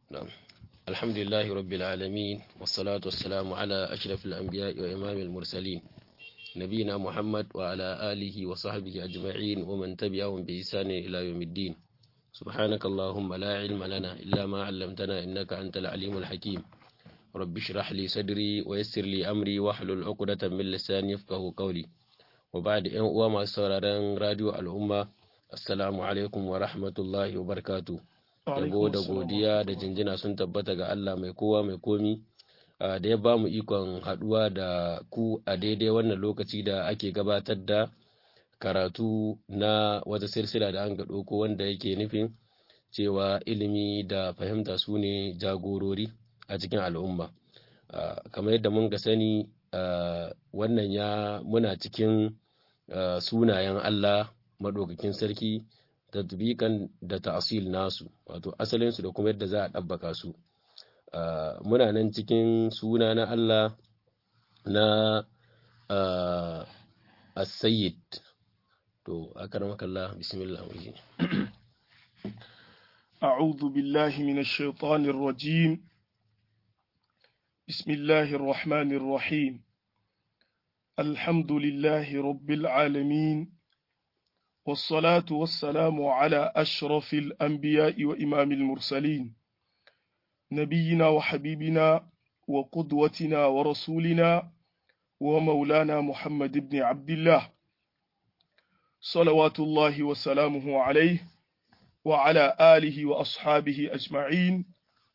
نعم الحمد لله رب العالمين والصلاة والسلام على أشرف الأنبياء وإمام المرسلين نبينا محمد وعلى آله وصحبه أجمعين ومن تبعهم بإحسان إلى يوم الدين سبحانك اللهم لا علم لنا إلا ما علمتنا إنك أنت العليم الحكيم رب اشرح لي صدري ويسر لي أمري واحلل عقدة من لساني يفقه قولي وبعد أن أوام سوراران راديو الأمة السلام عليكم ورحمة الله وبركاته yabo da godiya da jinjina sun tabbata ga Allah mai kowa mai komi da ya ba mu ikon haɗuwa da ku a daidai wannan lokaci da ake gabatar da karatu na wata silsila da an ga ɗauko wanda yake nufin cewa ilimi da fahimta su ne jagorori a cikin al'umma kamar yadda mun ga sani wannan ya muna cikin sunayen Allah maɗaukakin sarki tatbikan da ta'asil nasu wato asalinsu da kuma yadda za a ɗabbaka su muna nan cikin suna na Allah na as-sayyid to akaramakallah bismillah أعوذ بالله من الشيطان الرجيم بسم الله الرحمن الرحيم الحمد لله رب العالمين والصلاة والسلام على أشرف الأنبياء وإمام المرسلين نبينا وحبيبنا وقدوتنا ورسولنا ومولانا محمد بن عبد الله صلوات الله وسلامه عليه وعلى آله وأصحابه أجمعين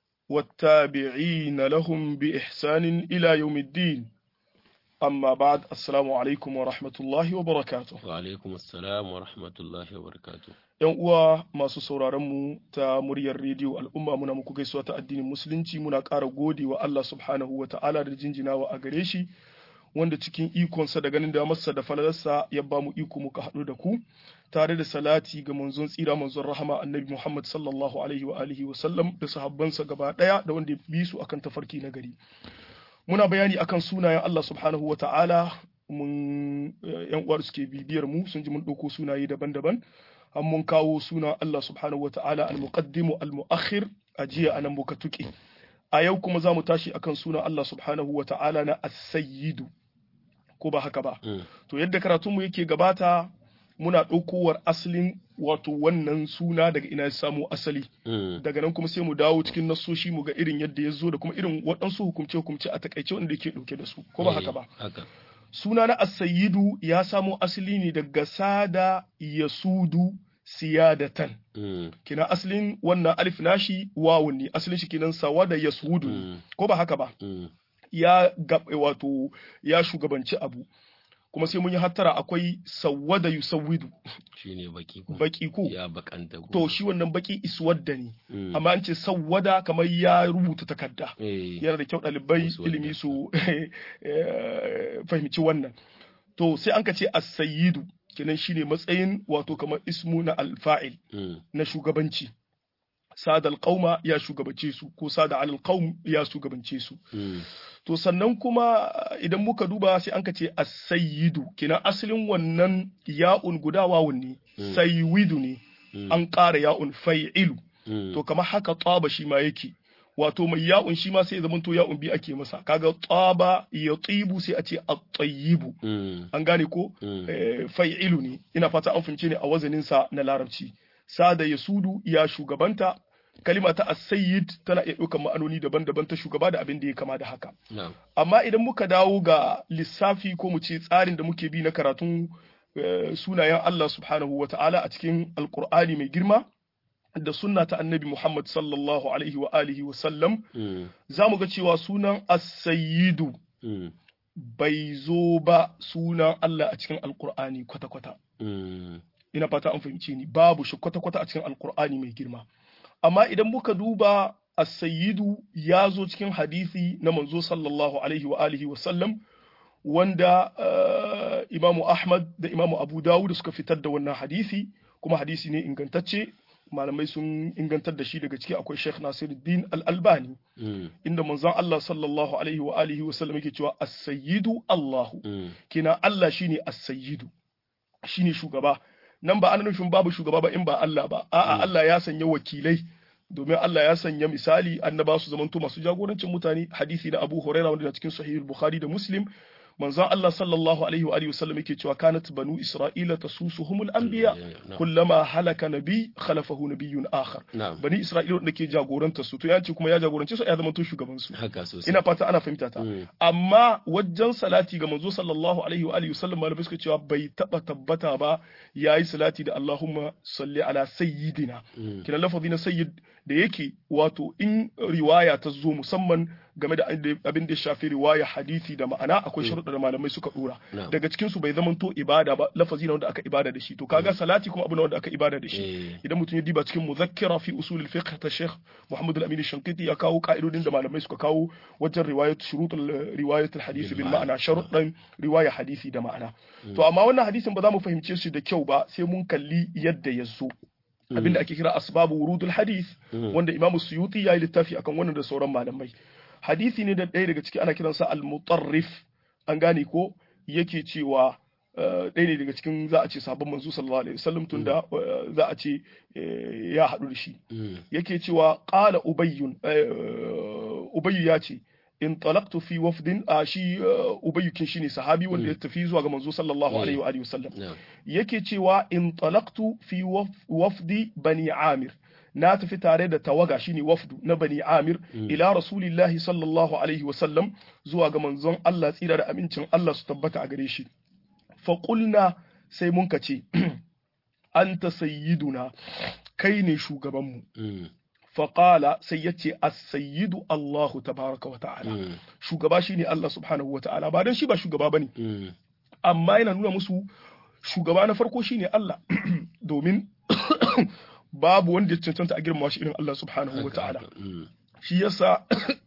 والتابعين لهم بإحسان إلى يوم الدين amma ba'ad assalamu alaikum wa rahmatullahi wa barakatuh wa alaikum assalam wa rahmatullahi wa barakatuh yan uwa masu sauraron mu ta muryar rediyo al'umma muna muku gaisuwa ta addinin musulunci muna ƙara gode wa Allah subhanahu wa ta'ala da jinjinawa a gare shi wanda cikin ikonsa da ganin da masa da falalarsa ya ba mu iko muka haɗu da ku tare da salati ga manzon tsira manzon rahama annabi Muhammad sallallahu alaihi wa alihi wa sallam da sahabbansa gaba ɗaya da wanda ya bi su akan tafarki na gari muna bayani akan sunayen Allah subhanahu wa ta'ala mun yan uwar suke bibiyar mu sun ji mun ɗauko sunaye daban-daban an mun kawo sunan Allah subhanahu wa ta'ala al-muqaddimu al-mu'akhir a jiya anan muka tuƙe a yau kuma za mu tashi akan sunan Allah subhanahu wa ta'ala na as-sayyidu ko ba haka ba to yadda karatun mu yake gabata muna ɗaukowar asalin wato wannan suna daga ina ya samu asali daga nan kuma sai mu dawo cikin nasoshi mu ga irin yadda ya zo da kuma irin waɗansu hukumce hukumce a takaice wanda yake ɗauke da su ko ba haka ba suna na asayidu ya samo asali ne daga sada yasudu siyadatan kina asalin wannan alif nashi wawun ne asalin shi kenan sawada yasudu ko ba haka ba ya wato ya shugabanci abu kuma sai mun yi hattara akwai sawwada yusawwidu shine baki ko baki ko ya bakanta ko to shi wannan baki iswadda ne amma an ce sawwada kamar ya rubuta takarda yana da kyau ɗalibai ilimi su fahimci wannan to sai an ka ce as-sayyidu kenan shine matsayin wato kamar ismu na alfa'il na shugabanci sadal qauma ya shugabance su ko sada alal qaum ya shugabance su to sannan kuma idan muka duba sai an ka ce as-sayyidu kina asalin wannan ya'un guda wawun ne sayyidu ne an ƙara ya'un fai'ilu to kamar haka tsaba shi ma yake wato mai ya'un shi ma sai ya zamanto ya'un bi ake masa kaga tsaba ya tsibu sai a ce at-tayyibu an gane ko fai'ilu ne ina fata an fince ne a wazanin sa na larabci sada yasudu ya shugabanta kalima ta as-sayyid tana iya ɗaukar ma'anoni daban-daban ta shugaba da abin da ya kama da haka amma idan muka dawo ga lissafi ko mu ce tsarin da muke bi na karatun sunayen Allah subhanahu wa ta'ala a cikin alkur'ani mai girma da sunna ta annabi Muhammad sallallahu alaihi wa alihi wa sallam za mu ga cewa sunan as-sayyidu bai zo ba sunan Allah a cikin alkur'ani kwata-kwata ina fata an fahimci ni babu shi kwata-kwata a cikin alkur'ani mai girma amma idan muka duba as-sayyidu ya zo cikin hadisi na manzo sallallahu alaihi wa alihi wa sallam wanda uh, imamu ahmad da imamu abu dawud suka fitar da wannan hadisi kuma hadisi ne ingantacce malamai sun ingantar da shi daga ciki akwai sheikh nasiruddin al-albani mm. inda manzon allah sallallahu alaihi wa alihi wa sallam yake cewa as-sayyidu allahu mm. kina allah shine as-sayyidu shine shugaba nan ba ana nufin babu shugaba ba in ba Allah ba a'a Allah ya sanya wakilai domin Allah ya sanya misali annaba su zamanto masu jagorancin mutane hadisi na Abu Hurairah wanda cikin Sahih Bukhari da Muslim manzon Allah sallallahu alaihi wa alihi wasallam yake cewa kanat banu Isra'ila tasusuhumul anbiya kullama halaka nabi khalafahu nabiyyun akhar bani Isra'ila wanda ke jagoranta su to ya ce kuma ya jagorance su ya zama to shugaban su haka sosai ina fata ana fahimta ta amma wajen salati ga manzo sallallahu alaihi wa alihi wasallam malamai suka cewa bai taba tabbata ba yayi salati da Allahumma salli ala sayyidina kina lafazi na sayyid da yake wato in riwaya ta zo musamman game da abin da ya shafi riwaya hadisi da ma'ana akwai sharuɗa da malamai suka dora daga cikin su bai zamanto ibada ba lafazi na wanda aka ibada da shi to kaga salati kuma abu na wanda aka ibada da shi idan mutum ya diba cikin muzakkira fi usul al-fiqh ta Sheikh Muhammad al-Amin Shankiti ya kawo ka'idodin da malamai suka kawo wajen riwayat shurut riwayat al-hadisi bil ma'ana sharuɗan riwaya hadisi da ma'ana to amma wannan hadisin ba za mu fahimce shi da kyau ba sai mun kalli yadda ya zo abinda ake kira asbabu wurudul hadith wanda imamu suyuti ya yi littafi akan wannan da sauran malamai hadisi ne da ɗaya daga ciki ana kiransa al-mutarrif an gane ko yake cewa ɗaya ne daga cikin za a ce sabon manzo sallallahu alaihi wasallam tunda za a ce ya haɗu da shi yake cewa qala ubayyun ubayyu ya ce in talaqtu fi wafdin a shi ubayyukin shine sahabi wanda ya tafi zuwa ga manzo sallallahu alaihi wa alihi wasallam yake cewa in talaqtu fi wafdi bani amir na tafi tare da tawaga shine wafdu na bani amir ila rasulillahi sallallahu alaihi wasallam zuwa ga manzon Allah tsira da amincin Allah su tabbata a gare shi fa qulna sai mun kace anta sayyiduna kai ne shugabanmu faƙala sai ya ce sayyidu Allahu tabaraka wa ta'ala shugaba shi ne Allah subhanahu wa ta'ala ba don shi ba shugaba ba ne amma yana nuna musu shugaba na farko shi ne Allah domin babu wanda ya cancanta a girmama shi irin Allah subhanahu wa ta'ala shi yasa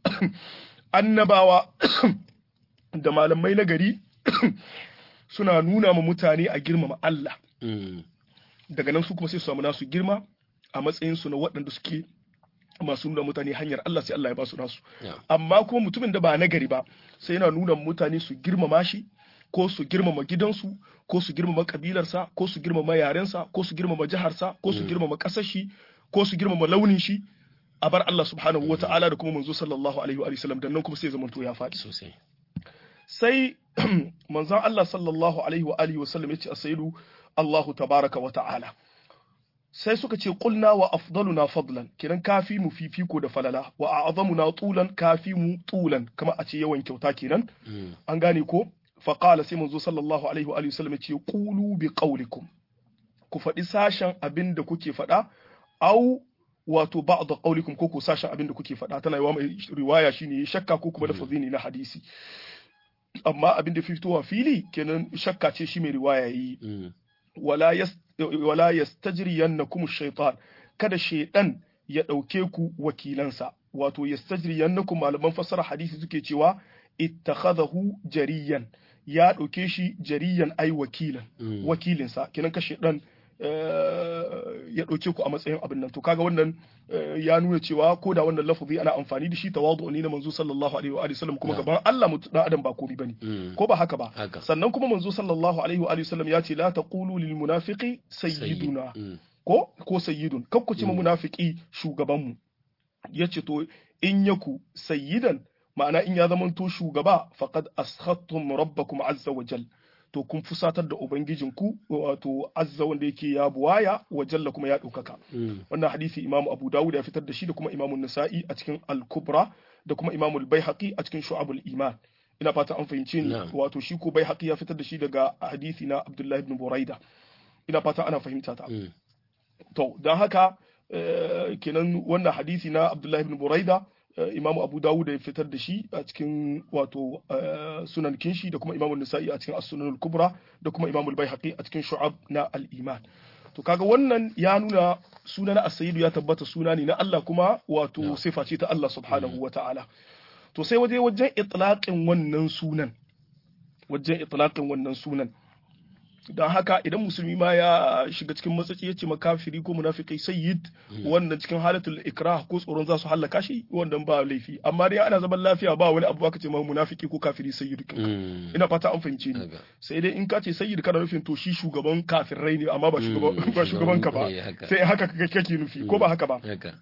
annabawa da malamai na gari suna nuna ma mutane a girmama Allah daga nan su kuma sai su samu nasu girma a matsayinsu na waɗanda suke masu nuna mutane hanyar Allah sai Allah ya ba su nasu amma kuma mutumin da ba nagari ba sai yana nuna mutane su girmama shi ko su girmama gidansu ko su girmama kabilarsa ko su girmama yarensa ko su girmama jiharsa ko su girmama ƙasar shi ko su girmama launin shi a bar Allah subhanahu wa ta'ala da kuma manzo sallallahu alaihi wa sallam dan nan kuma sai zaman to ya faɗi sosai sai manzon Allah sallallahu alaihi wa alihi wa sallam yace asaidu Allahu tabaraka wa ta'ala sai suka ce qulna wa afdaluna fadlan kiran kafi mu fifiko da falala wa a'zamuna tulan kafi mu tulan kama a ce yawan kyauta kenan an gane ko fa qala sai manzo sallallahu alaihi wa alihi wasallam ce qulu bi qawlikum ku faɗi sashen abin da kuke faɗa au wato ba'd qawlikum ko ku sashen abin da kuke faɗa tana yawa mai riwaya shine shakka ko kuma lafazi ne na hadisi amma abin da fitowa fili kenan shakka ce shi mai riwaya yi wala yas wala yastajriyannakum ash-shaytan kada shaydan ya dauke ku wakilansa wato yastajriyannakum malaman fasara hadisi suke cewa ittakhadahu jariyan ya dauke shi jariyan ai wakilan wakilinsa kenan ka shaydan ya dauke ku a matsayin abin nan to kaga wannan ya nuna cewa ko da wannan lafazi ana amfani da shi tawadu ne na manzo sallallahu alaihi wa sallam kuma gaban Allah mutu dan adam ba komai bane ko ba haka ba sannan kuma manzo sallallahu alaihi wa sallam ya ce la taqulu lil munafiqi sayyiduna ko ko sayyidun kar ku ce ma munafiki shugaban mu yace to in yaku sayyidan ma'ana in ya zamanto shugaba faqad askhattum rabbakum azza wa jalla to kun fusatar da ubangijinku wato azza wanda yake ya buwaya wa jalla kuma ya ɗaukaka wannan hadisi imamu abu dawud ya fitar da shi da kuma imamu nasa'i a cikin al-kubra da kuma imamu al-baihaqi a cikin shu'abul iman ina fata an fahimci ni wato shi ko baihaqi ya fitar da shi daga hadisi na abdullahi ibn buraida ina fata ana fahimta ta to dan haka kenan wannan hadisi na abdullahi ibn buraida imamu abu dawud ya fitar da shi a cikin wato sunan kinshi da kuma imamu nisa'i a cikin as-sunan kubra da kuma imamu al-baihaqi a cikin shu'ab na al-iman to kaga wannan ya nuna suna na as-sayyidu ya tabbata suna ne na Allah kuma wato sifa ce ta Allah subhanahu wa ta'ala to sai waje wajen itlaqin wannan sunan wajen itlaqin wannan sunan don haka idan musulmi ma ya shiga cikin matsaci ya ce makafiri ko munafiki sayyid wannan cikin halatul ikrah ko tsoron za su hallaka shi wannan ba laifi amma dai ana zaman lafiya ba wani abu aka ce ma munafiki ko kafiri sayyid ina fata an fahimce ni sai dai in ka ce sayyid kana nufin to shi shugaban kafirai ne amma ba shugaban ba shugaban ka ba sai haka kake nufi ko ba haka ba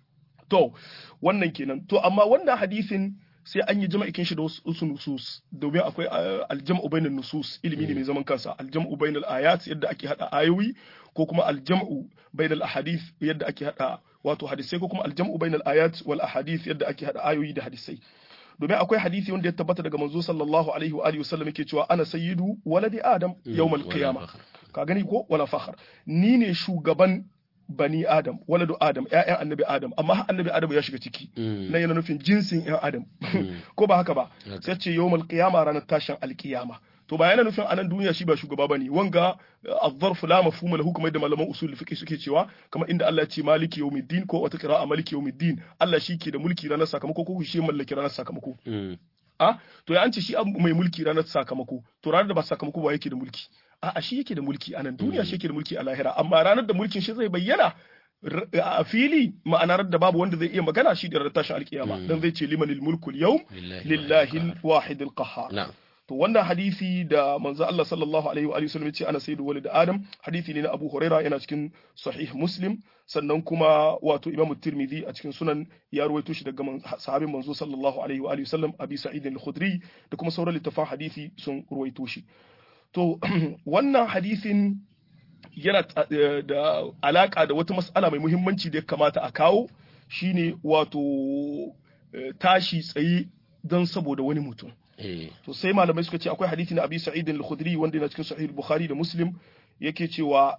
to wannan kenan to amma wannan hadisin sai an yi jama'ikin shi da wasu nusus domin akwai aljam'u bainal nusus ilimi ne mai zaman kansa aljam'u bainal ayat yadda ake hada ayoyi ko kuma aljam'u bainal ahadith yadda ake hada wato hadisai ko kuma aljam'u bainal ayat wal ahadith yadda ake hada ayoyi da hadisai domin akwai hadisi wanda ya tabbata daga manzo sallallahu alaihi wa alihi wasallam yake cewa ana sayyidu waladi adam yawmal qiyamah ka gani ko wala fakhar ni ne shugaban bani adam waladu adam ƴaƴan annabi adam amma annabi adam ya shiga ciki na yana nufin jinsin ƴan adam ko ba haka ba sai ce yawmal qiyama ranar tashin alqiyama to ba yana nufin anan duniya shi ba shugaba bane wanga az-zarf la mafhuma lahu kamar da malaman usul fiqh suke cewa kamar inda Allah ya ce maliki yawmiddin ko wata qira'a maliki yawmiddin Allah shi ke da mulki ranar sakamako ko shi mallaki ranar sakamako a to ya an ce shi mai mulki ranar sakamako to ranar da ba sakamako ba yake da mulki a'a shi yake da mulki a nan duniya shi yake da mulki a lahira amma ranar da mulkin shi zai bayyana a fili ma'anar da babu wanda zai iya magana shi da ranar tashin alkiyama dan zai ce limanil mulkul yawm lillahi wahidil qahhar to wannan hadisi da manzo Allah sallallahu alaihi wa sallam ya ce ana sayyidu walid adam hadisi ne na Abu Huraira yana cikin sahih Muslim sannan kuma wato Imam Tirmidhi a cikin sunan ya ruwaito shi daga sahabin manzo sallallahu alaihi wa sallam Abi Sa'id al-Khudri da kuma sauran littafan hadisi sun ruwaito shi to wannan hadisin yana da alaka da wata mas'ala mai muhimmanci da ya kamata a kawo shine wato tashi tsaye don saboda wani mutum to sai malamai suka ce akwai hadisi na Abi Sa'id al-Khudri wanda yana cikin Sahih Bukhari da Muslim yake cewa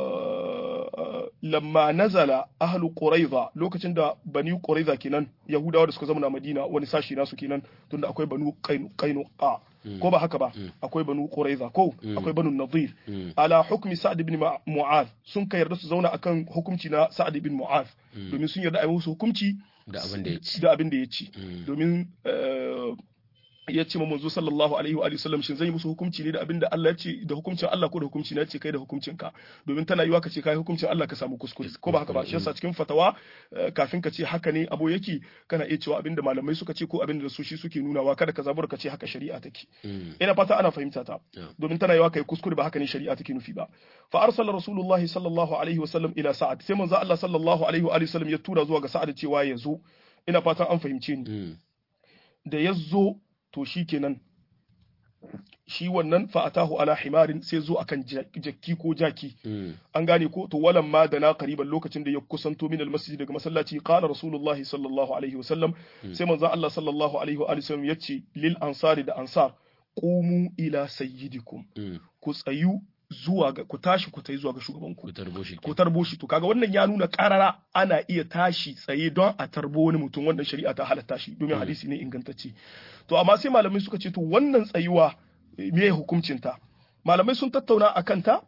lamma nazala ahlu Quraiza lokacin da bani Quraiza kenan Yahudawa da suka zama na Madina wani sashi nasu kenan tunda akwai banu Qainuqa ko ba haka ba akwai banu Quraiza ko akwai banu Nadir ala hukmi Sa'd ibn Mu'adh sun kai yarda su zauna akan hukunci na Sa'd ibn Mu'adh domin sun yarda a yi musu hukunci da abin da ya ci da abin da ya ci domin ya ce manzo sallallahu alaihi wa sallam shin zan yi musu hukunci ne da abinda Allah ya ce da hukuncin Allah ko da hukunci na ce kai da hukuncin ka domin tana yiwa ka ce kai hukuncin Allah ka samu kuskure ko ba haka ba shi yasa cikin fatawa kafin ka ce haka ne abo yake kana iya cewa abinda malamai suka ce ko abinda da su shi suke nunawa kada ka zabura ka ce haka shari'a take ina fata ana fahimta ta domin tana yiwa kai kuskure ba haka ne shari'a take nufi ba fa arsala rasulullahi sallallahu alaihi wa sallam ila sa'ad sai manzo Allah sallallahu alaihi wa sallam ya tura zuwa ga sa'ad cewa ya zo ina fatan an fahimce ni da ya zo to shi kenan shi wannan fa'atahu ala himarin sai zo akan jakki ko jaki an gane ko to walan ma da na qariban lokacin da ya kusanto min almasjid daga masallaci qala rasulullahi sallallahu alaihi wasallam sai manzon Allah sallallahu alaihi wa sallam yace lil ansari da ansar qumu ila sayyidikum ku tsayu zuwa ga ku tashi ku tai zuwa ga shugaban ku ku tarbo shi to kaga wannan ya nuna karara ana iya tashi tsaye don a tarbo wani mutum wannan shari'a ta halatta shi domin hadisi ne ingantacce to amma sai malamai suka ce to wannan tsayuwa me hukuncin ta malamai sun tattauna akan ta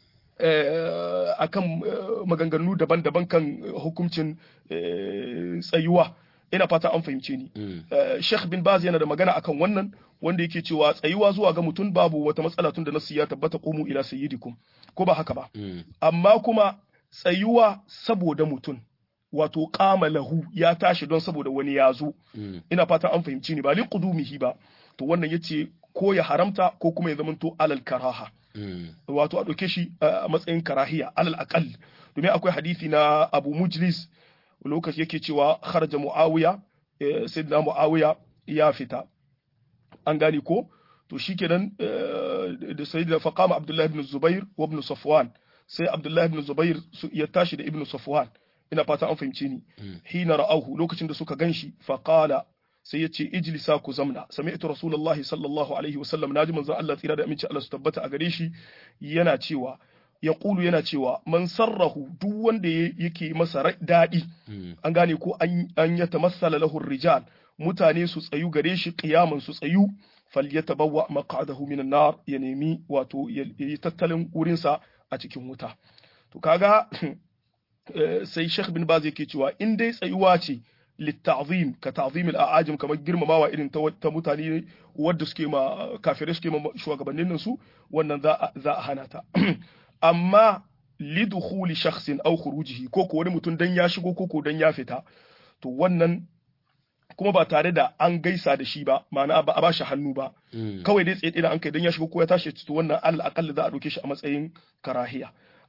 akan maganganu daban-daban kan hukuncin tsayuwa ina fata an fahimce ni Sheikh bin Baz yana da magana akan wannan wanda yake cewa tsayuwa zuwa ga mutum babu wata matsala tun da nasu ya tabbata qumu ila sayyidikum ko ba haka ba amma kuma tsayuwa saboda mutum wato qama lahu ya tashi don saboda wani ya zo ina fata an fahimci ni ba li qudumihi ba to wannan yace ko ya haramta ko kuma ya zamanto alal karaha wato a ɗauke shi a matsayin karahiya alal aqal domin akwai hadisi na Abu Mujlis lokaci yake cewa kharaja muawiya sayyidina muawiya ya fita an gane ko to shikenan da sayyidina faqama abdullahi ibn zubair wa ibn safwan sai abdullahi ibn zubair ya tashi da ibn safwan ina fata an fahimce ni hina ra'ahu lokacin da suka ganshi faqala sai yace ijlisa ku zamna sami'tu rasulullahi sallallahu alaihi wasallam naji manzon Allah tsira da aminci Allah su tabbata a gare shi yana cewa ya ƙulu yana cewa man sarrahu duk wanda yake masa daɗi an gane ko an ya tamassala lahu rijal mutane su tsayu gare shi qiyaman su tsayu falyatabawwa maq'adahu minan nar ya nemi wato ya yi tattalin wurinsa a cikin wuta to kaga sai Sheikh bin Baz yake cewa in dai tsayuwa ce litta'zim ka ta'zim al-a'ajim kamar girmamawa irin ta mutane wadda suke ma kafirai suke ma shugabannin su wannan za a hana ta amma lidukhuli shakhsin aw khurujihi ko ko wani mutum dan ya shigo ko ko dan ya fita to wannan kuma ba tare da an gaisa da shi ba ma'ana ba a bashi hannu ba kawai dai tsaye da an kai dan ya shigo ko ya tashi to wannan alal aqall za a dauke shi a matsayin karahiya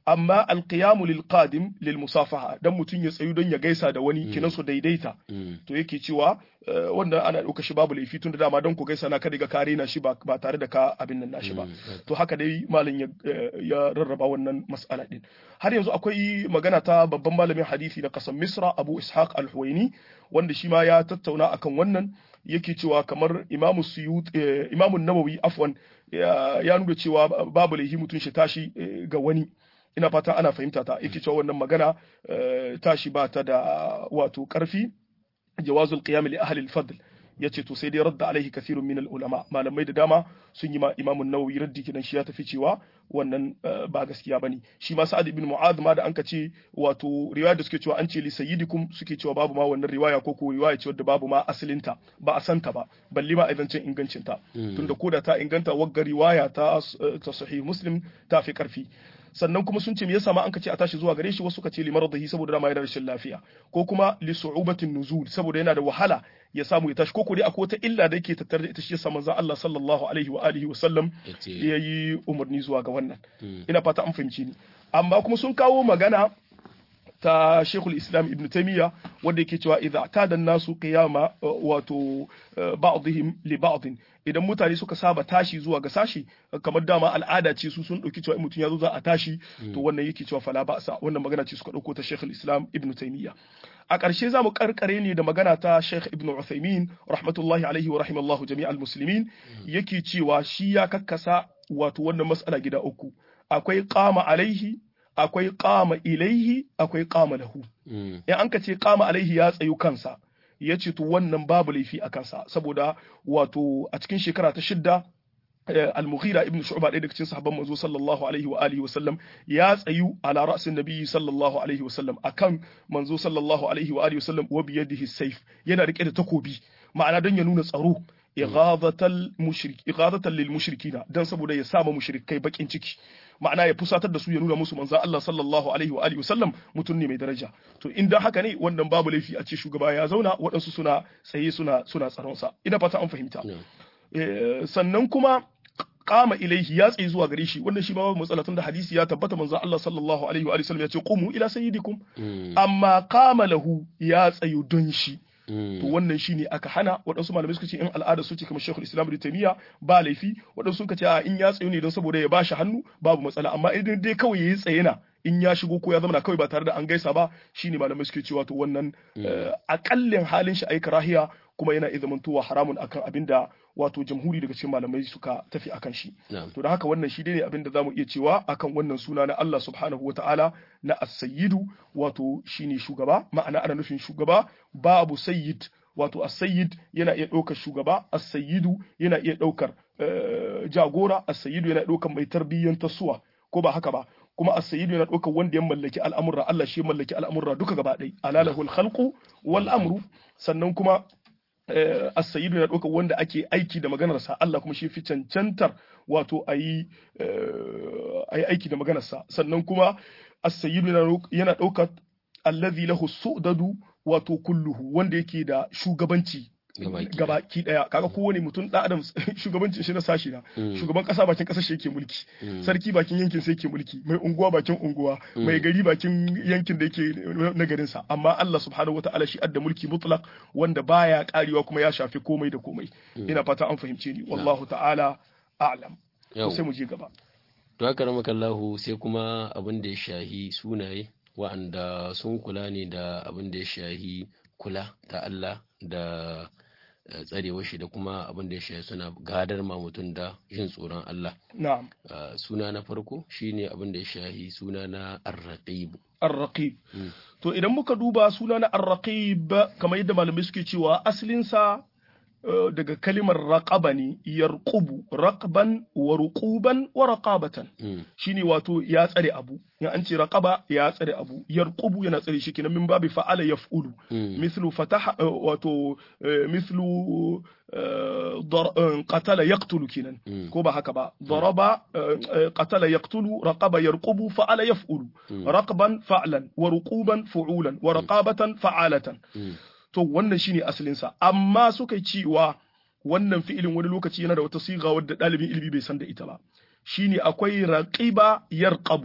amma alqiyamu lil qadim lil musafaha dan mutun ya tsayu don ya gaisa da wani kinan su daidaita to yake cewa wanda ana dauka shi babu laifi tun da dama don ku gaisa na kada ga kare na shi ba tare da ka abin nan nashi ba to haka dai malam ya rarraba wannan mas'ala din har yanzu akwai magana ta babban malamin hadisi na kasan Misra Abu Ishaq Al-Huwaini wanda shi ma ya tattauna akan wannan yake cewa kamar Imam Suyut Imam Nawawi afwan ya nuna cewa babu laifi mutun shi tashi ga wani ina fata ana fahimta ta yake cewa wannan magana tashi ba ta da wato karfi jawazul qiyam li ahli al-fadl yace to sai dai radda alaihi kathirun min ulama malamai da dama sun yi ma imamun nawawi raddi kidan shi ya tafi cewa wannan ba gaskiya bane shi ma sa'ad ibn mu'adh ma da anka ce wato riwaya da suke cewa an ce li sayyidikum suke cewa babu ma wannan riwaya ko ko riwaya ce wadda babu ma asalinta ba a santa ba balle ma aidan cin ingancin ta tunda koda ta inganta wagga riwaya ta ta sahih muslim ta fi karfi sannan kuma sun ce me yasa ma an ka ce a tashi zuwa gare shi wasu ka ce li maradihi saboda dama yana rashin lafiya ko kuma li su'ubatin nuzul saboda yana da wahala ya samu ya tashi ko ko dai akwai wata illa da yake tattare da ita shi yasa manzon Allah sallallahu alaihi wa alihi wa sallam yayi umarni zuwa ga wannan ina fata an fahimci ni amma kuma sun kawo magana ta Sheikhul Islam Ibn Taymiyyah wanda yake cewa idza tada nasu qiyama wato ba'dihim li ba'd idan mutane suka saba tashi zuwa ga sashi kamar dama al'ada ce su sun dauki cewa in mutum ya zo za a tashi to wannan yake cewa fala ba'sa wannan magana ce suka dauko ta Sheikhul Islam Ibn Taymiyyah a ƙarshe za mu karkare ne da magana ta Sheikh Ibn Uthaymeen rahmatullahi alaihi wa rahimallahu jami'al muslimin yake cewa shi ya kakkasa wato wannan mas'ala gida uku akwai qama alaihi akwai qama ilaihi akwai qama lahu in an ka ce qama alaihi ya tsayu kansa ya ce to wannan babu laifi a kansa saboda wato a cikin shekara ta shidda al-mughira ibn shu'ba ɗaya daga cikin sahabban manzo sallallahu alaihi wa alihi wa sallam ya tsayu ala ra'sin nabiyyi sallallahu alaihi wa sallam akan manzo sallallahu alaihi wa alihi wa sallam wa biyadihi sayf yana rike da takobi ma'ana don ya nuna tsaro ighadatal mushrik ighadatan lil mushrikina dan saboda ya sama mushrikai bakin ciki ma'ana ya fusatar da su ya nuna musu manzo Allah sallallahu alaihi wa alihi wasallam mutum ne mai daraja to in dan haka ne wannan babu laifi a ce shugaba ya zauna waɗansu suna tsaye suna suna tsaron sa ina fata an fahimta sannan kuma kama ilaihi ya tsaye zuwa gare shi wannan shi ba babu matsala tunda hadisi ya tabbata manzo Allah sallallahu alaihi wa alihi wasallam ya ce qumu ila sayyidikum amma kama lahu ya tsayu don shi to wannan shine aka hana waɗansu malamai suka ce in al'ada su ce kamar Sheikhul Islam Ibn Taymiyyah ba laifi waɗansu suka ce a in ya tsayu ne don saboda ya bashi hannu babu matsala amma idan dai kawai yayi tsaye na in ya shigo ko ya zama kawai ba tare da an gaisa ba shine malamai suke cewa to wannan akallin halin shi ayi karahiya kuma yana izamantowa haramun akan abin da wato jamhuri daga cikin malamai suka tafi akan shi to da haka wannan shi ne abin da zamu iya cewa akan wannan suna na Allah subhanahu wataala na as-sayyidu wato shine shugaba ma'ana ana nufin shugaba babu sayyid wato as-sayyid yana iya ɗaukar shugaba as-sayyidu yana iya ɗaukar jagora as-sayyidu yana ɗaukar mai tarbiyyantar suwa ko ba haka ba kuma as-sayyidu yana ɗaukar wanda ya mallaki al'amurra Allah shi ya mallaki al'amurra duka gaba ɗaya alalahul khalqu wal amru sannan kuma as-sayyidu yana ɗaukar wanda ake aiki da maganarsa Allah kuma shi fi cancantar wato a yi aiki da maganarsa sannan kuma as-sayyidu yana ɗaukar allazi lahu su'dadu wato kulluhu wanda yake da shugabanci gabaki daya kaga kowane mutum da adam shugabancin shi na sashi na shugaban kasa bakin kasar shi yake mulki sarki bakin yankin sai yake mulki mai unguwa bakin unguwa mai gari bakin yankin da yake na garin sa amma Allah subhanahu wataala shi adda mulki mutlaq wanda baya karewa kuma ya shafi komai da komai ina fata an fahimce ni wallahu ta'ala a'lam sai mu je gaba to haka ramakallahu sai kuma abin da ya shahi sunaye wa'anda sun kula ne da abin da ya shahi kula ta Allah da tsarewar shi da kuma abin da ya shahi suna gadar ma mutum da jin tsoron Allah. Na'am. Suna na farko shine abin da ya shahi suna na Ar-Raqib. Ar-Raqib. To idan muka duba suna na Ar-Raqib kamar yadda malamai suke cewa asalinsa daga kalimar raqaba ne yarqubu raqban wa ruquban wa raqabatan shine wato ya tsare abu in an ce raqaba ya tsare abu yarqubu yana tsare shi kenan min babi fa'ala yaf'ulu mithlu fataha wato mithlu qatala yaqtulu kenan ko ba haka ba daraba qatala yaqtulu raqaba yarqubu fa'ala yaf'ulu raqban fa'lan wa ruquban fu'ulan wa raqabatan fa'alatan to wannan shine asalinsa amma suka cewa wannan fi'ilin wani lokaci yana da wata siga wadda ɗalibin ilimi bai san da ita ba shine akwai raqiba yarqabu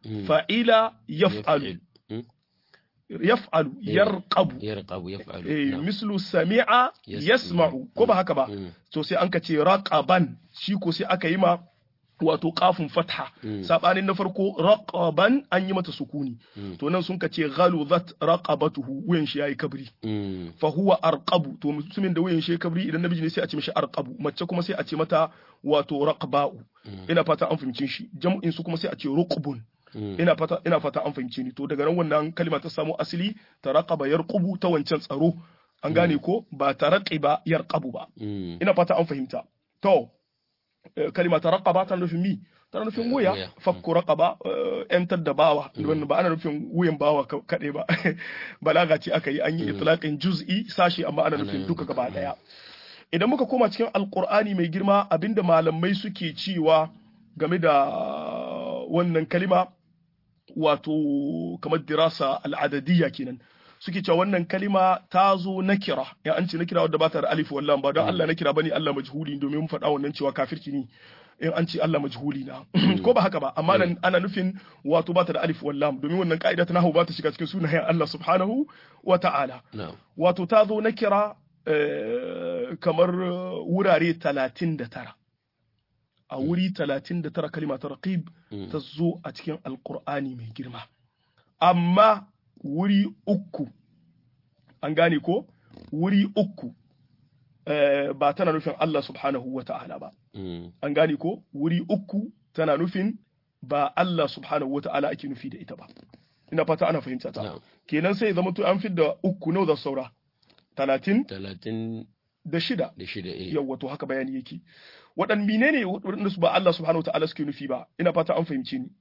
fa'ila yaf'alu yaf'alu yarqabu yarqabu yaf'alu eh mislu sami'a yasma'u ko ba haka ba to sai an ka ce raqaban shi ko sai aka yi ma wato kafin fatha sabanin na farko raqaban an yi mata sukuni to nan sun ka ce ghaluzat raqabatuhu wuyan shi yayi kabri fa huwa arqabu to mutumin da wuyan shi yayi kabri idan namiji ne sai a ce mishi arqabu mace kuma sai a ce mata wato raqba'u ina fata an fahimci shi jam'in su kuma sai a ce ruqbun ina fata ina fata an fahimci ni to daga nan wannan kalma ta samu asali ta raqaba yarqubu ta wancan tsaro an gane ko ba ta raqiba yarqabu ba ina fata an fahimta to kalima ta raqaba tana nufin mi tana nufin wuya fakku raqaba yantar da bawa wannan ba ana nufin wuyan bawa kaɗai ba balaga ce aka yi an yi itlaqin juz'i sashi amma ana nufin duka gaba daya idan muka koma cikin alqur'ani mai girma abinda malamai suke cewa game da wannan kalima wato kamar dirasa al'adadiyya kenan suke cewa wannan kalima ta zo na kira ya an ce na kira wadda ba ta da alif wallan ba don Allah na kira bane Allah majhuli domin mun faɗa wannan cewa kafirci ne in an ce Allah majhuli na ko ba haka ba amma nan ana nufin wato ba ta da alif wallam domin wannan ka'ida ta nahwu ba ta shiga cikin sunayen Allah subhanahu wa ta'ala wato ta zo na kira kamar wurare 39 a wuri 39 kalima ta raqib ta zo a cikin alqur'ani mai girma amma wuri uku an gane ko wuri uku ba tana nufin Allah subhanahu wa ta'ala ba an gane ko wuri uku tana nufin ba Allah subhanahu wa ta'ala ake nufi da ita ba ina fata ana fahimta ta kenan sai zama to an fidda uku nawa da saura talatin talatin da shida da shida eh yawwa to haka bayani yake waɗan menene waɗanda su ba Allah subhanahu wa ta'ala suke nufi ba ina fata an fahimci ni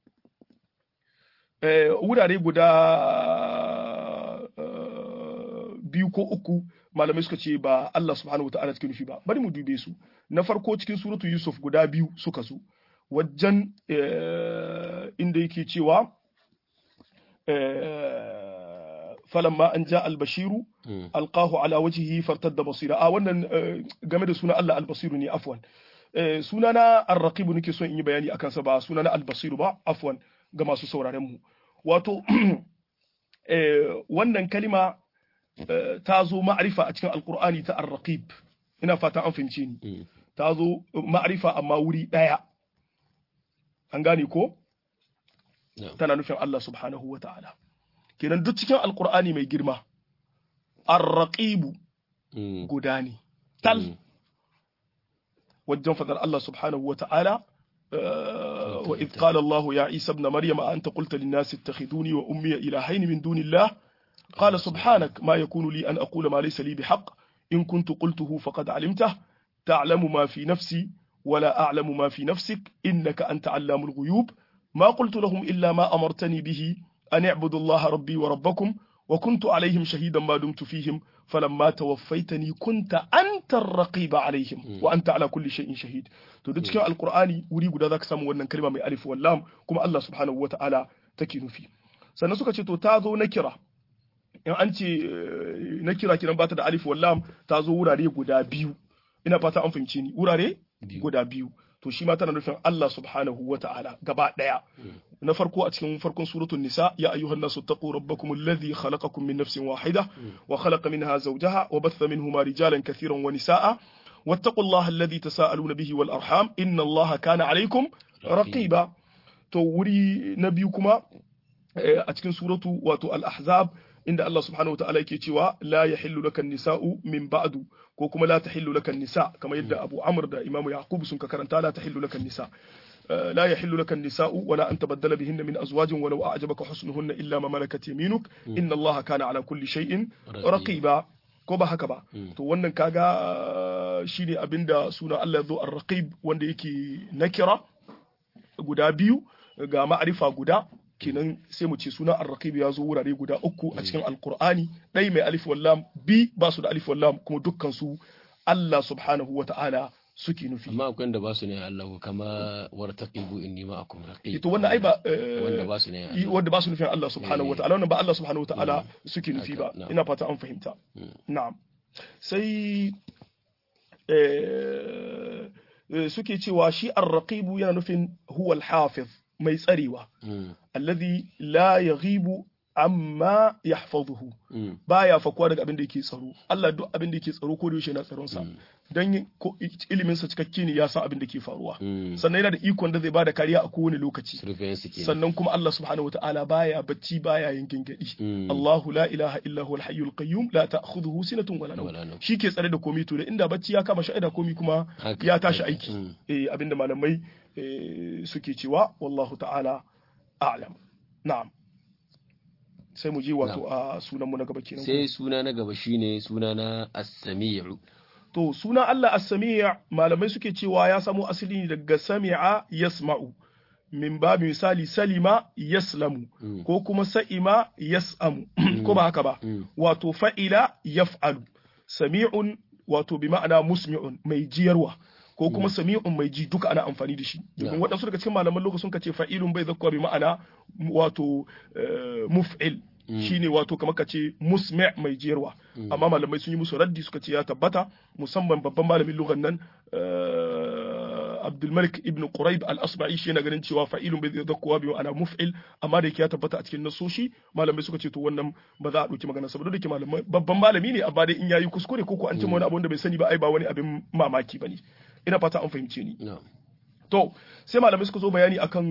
wurare guda biyu ko uku malamai suka ce ba Allah subhanahu wata'ala suke nufi ba bari mu dube su na farko cikin suratu Yusuf guda biyu suka zo wajen inda yake cewa falamma an ja albashiru alqahu ala wajhihi fartadda basira a wannan game da suna Allah albasiru ne afwan sunana arraqibu nake son in yi bayani akan sa ba sunana albasiru ba afwan ga masu sauraren mu wato wannan kalima ta zo ma'arifa a cikin alkur'ani ta arraqib ina fata an fahimce ni ta zo ma'arifa amma wuri ɗaya an gane ko tana nufin Allah subhanahu wa ta'ala kenan duk cikin alkur'ani mai girma arraqibu guda ne tal wajen fadar Allah subhanahu wa ta'ala وإذ قال الله يا عيسى ابن مريم أنت قلت للناس اتخذوني وأمي إلهين من دون الله قال سبحانك ما يكون لي أن أقول ما ليس لي بحق إن كنت قلته فقد علمته تعلم ما في نفسي ولا أعلم ما في نفسك إنك أنت علام الغيوب ما قلت لهم إلا ما أمرتني به أن اعبدوا الله ربي وربكم وكنت عليهم شهيدا ما دمت فيهم فلما توفيتني كنت أنت الرقيب عليهم وأنت على كل شيء شهيد to duk cikin alkur'ani wuri guda zaka samu wannan kalma mai alif wal lam kuma Allah subhanahu wata'ala take nufi sannan suka ce to ta zo na kira in an ce na kira kiran bata da alif wal lam ta zo wurare guda biyu ina fata an fahimce ni wurare guda biyu to shi ma tana nufin Allah subhanahu wata'ala gaba daya na farko a cikin farkon suratul nisa ya ayyuhan nasu taqu rabbakum alladhi khalaqakum min nafsin wahida wa khalaqa minha zawjaha wa batha minhuma rijalan kathiran wa nisaa واتقوا الله الذي تساءلون به والأرحام إن الله كان عليكم رقيبا to wuri na biyu kuma a cikin suratu wato al-ahzab inda Allah subhanahu wataala yake cewa la yahillu laka nisa'u min ba'du ko kuma la tahillu laka nisa kamar yadda Abu Amr da Imam Yaqub sun ka karanta la tahillu laka nisa لا يحل لك النساء ولا أن تبدل بهن من أزواج ولو أعجبك حسنهن إلا ما ملكت يمينك إن الله كان على كل شيء رقيبا ko ba haka ba to wannan kaga shine abinda suna Allah ya zo ar-raqib wanda yake nakira guda biyu ga ma'arifa guda kenan sai mu ce suna ar-raqib ya zo wurare guda uku a cikin alqur'ani dai mai alif wal lam bi ba su da alif wal lam kuma dukkan su Allah subhanahu wata'ala suke nufi amma akwai wanda ba su ne Allah kama wartaqibu inni ma'akum raqib to wannan ai ba wanda ba su ne wanda ba su nufin Allah subhanahu wata'ala wannan ba Allah subhanahu wata'ala suke nufi ba ina fata an fahimta na'am sai suke cewa shi ar-raqibu yana nufin huwa al-hafiz mai tsarewa alladhi la yaghibu amma yahfazuhu baya fakuwa daga abin da yake tsaro Allah duk abin da yake tsaro ko da yaushe yana tsaron sa dan ilimin sa cikakke ne ya san abin da ke faruwa sannan yana da ikon da zai bada kariya a kowane lokaci sannan kuma Allah subhanahu wataala baya bacci baya yin gingadi Allahu la ilaha illa huwal hayyul qayyum la ta'khudhuhu sinatun wala nawm shi ke tsare da komai to da inda bacci ya kama sha'ida komai kuma ya tashi aiki eh abinda malamai suke cewa wallahu ta'ala a'lam na'am sai mu je wato a sunan mu na gaba kenan sai suna na gaba shine suna na as-sami'u to suna Allah as-sami' malamai suke cewa ya samo asali ne daga sami'a yasma'u min babu misali salima yaslamu ko kuma sa'ima yas'amu ko ba haka ba wato fa'ila yaf'alu sami'un wato bi ma'ana musmi'un mai jiyarwa ko kuma sami'un mai ji duka ana amfani da shi domin waɗansu daga cikin malaman lokacin ka ce fa'ilun bai zakkuwa bi ma'ana wato muf'il shine wato kamar ka ce musmi' mai jiyarwa amma malamai sun yi musu raddi suka ce ya tabbata musamman babban malamin lugan nan Abdulmalik ibn Quraib al-Asma'i shi yana ganin cewa fa'ilun bai zakkuwa bi ma'ana muf'il amma da yake ya tabbata a cikin nasoshi malamai suka ce to wannan ba za a ɗauki magana saboda da ke malamai babban malami ne amma dai in yayi kuskure ko ko an ce wani abu da bai sani ba ai ba wani abin mamaki bane ina fata an fahimce ni to sai malamai suka zo bayani akan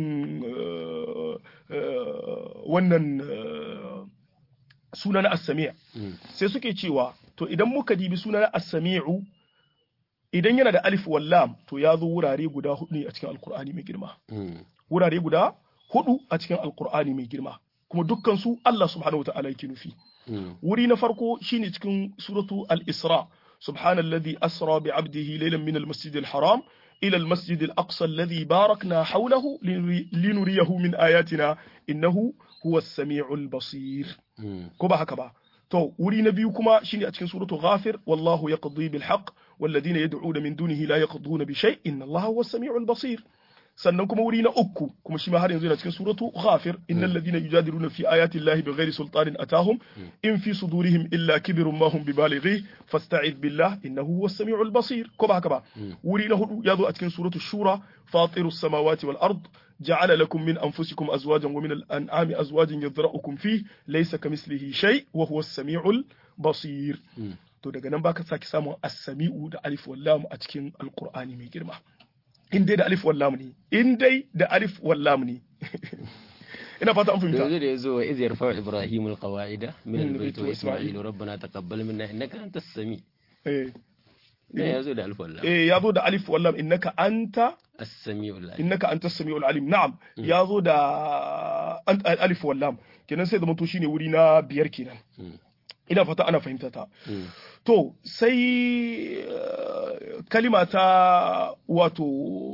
wannan suna na as-sami' sai suke cewa to idan muka dibi suna na as-sami'u idan yana da alif wal lam to ya zo wurare guda hudu ne a cikin alkur'ani mai girma wurare guda hudu a cikin alkur'ani mai girma kuma dukkan su Allah subhanahu wa ta'ala yake nufi wuri na farko shine cikin suratu al-isra سبحان الذي أسرى بعبده ليلا من المسجد الحرام إلى المسجد الأقصى الذي باركنا حوله لنريه من آياتنا إنه هو السميع البصير كبا هكبا تو وري نبيكما شيني أتكن سورة غافر والله يقضي بالحق والذين يدعون من دونه لا يقضون بشيء إن الله هو السميع البصير sannan kuma wuri na uku kuma shi ma har yanzu yana cikin suratu ghafir innal ladina yujadiluna fi ayati llahi bighairi sultanin atahum in fi sudurihim illa kibrun ma hum bibalighi fasta'id billah innahu huwas samiul basir ko ba haka ba wuri na hudu yazo a cikin suratu shura fatirus samawati wal ard ja'ala lakum min anfusikum azwajan wa min al-an'ami azwajan yadra'ukum fi laysa kamislihi shay wa huwas samiul basir to daga nan baka saki samun as-sami'u da alif wal lam a cikin alqur'ani mai girma in dai da alif wallam ne in dai da alif wallam ne ina fata an fahimta yanzu da yazo wa iz yarfa ibrahim alqawaida min albayt wa isma'il rabbana taqabbal minna innaka antas sami eh ne yazo da alif wallam eh yazo da alif wallam innaka anta as-sami'ul alim innaka antas sami'ul alim na'am yazo da alif wallam kenan sai zama to shine wuri na biyar kenan ina fata ana fahimta ta to sai kalima ta wato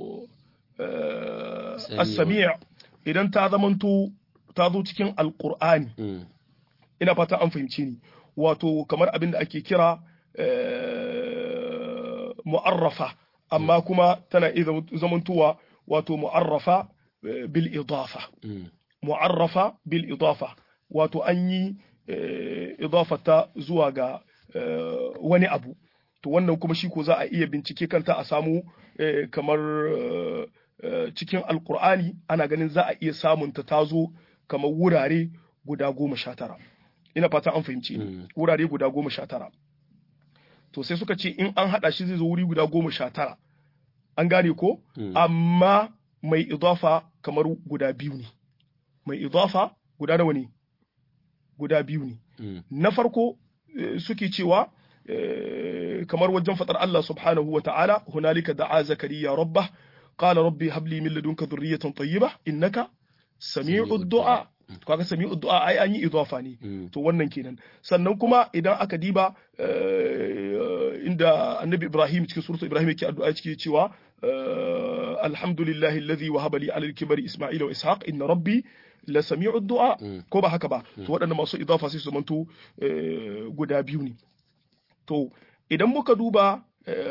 as-sami' idan ta zamanto ta zo cikin alqur'ani ina fata an fahimci ni wato kamar abin da ake kira mu'arrafa amma kuma tana iya zamantowa wato mu'arrafa bil idafa mu'arrafa bil idafa wato an yi idafata zuwa ga wani abu to wannan kuma shi ko za a iya bincike kanta a samu kamar cikin alkur'ani ana ganin za a iya samun ta tazo kamar wurare guda goma sha tara ina fata an fahimci wurare guda goma sha tara to sai suka ce in an haɗa shi zai zo wuri guda goma sha tara an gane ko amma mai idafa kamar guda biyu ne mai idafa guda nawa ne guda biyu ne. Na farko suke cewa kamar wajen faɗar Allah subhanahu wa ta'ala, hunalika da'a zakariya rabba, qala rabbi habli min ladunka dhurriyatan tayyiba innaka sami'ud du'a. Kaga sami'ud du'a ai an yi idafa ne. To wannan kenan. Sannan kuma idan aka diba inda Annabi Ibrahim cikin suratul Ibrahim yake addu'a cikin cewa alhamdulillahi alladhi wahaba li 'ala al-kibari Isma'ila wa Ishaq inna rabbi la sami'ud du'a ko ba haka ba to waɗannan masu idafa sai su manto guda biyu ne to idan muka duba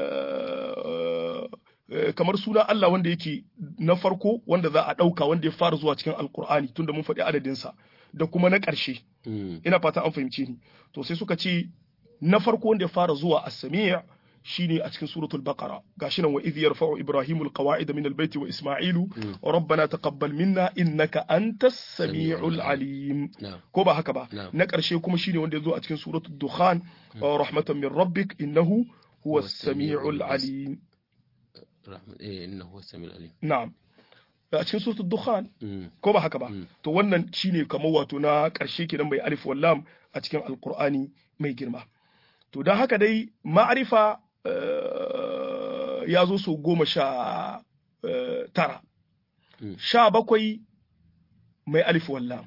kamar suna Allah wanda yake na farko wanda za a ɗauka wanda ya fara zuwa cikin alkur'ani tunda mun faɗi adadinsa da kuma na ƙarshe ina fata an fahimce ni to sai suka ce na farko wanda ya fara zuwa a samiya shine a cikin suratul baqara gashi nan wa idh yarfa'u ibrahimu alqawa'ida min albayt wa isma'ilu wa rabbana taqabbal minna innaka antas samiul alim ko ba haka ba na karshe kuma shine wanda yazo a cikin suratul dukhan rahmatan min rabbik innahu huwa as-sami'ul alim innahu as-sami'ul alim na'am a cikin suratul dukhan ko ba haka ba to wannan shine kamar wato na karshe kenan bai alif wallam a cikin alqur'ani mai girma to don haka dai ma'arifa ya zo su goma sha tara sha bakwai mai alif wallam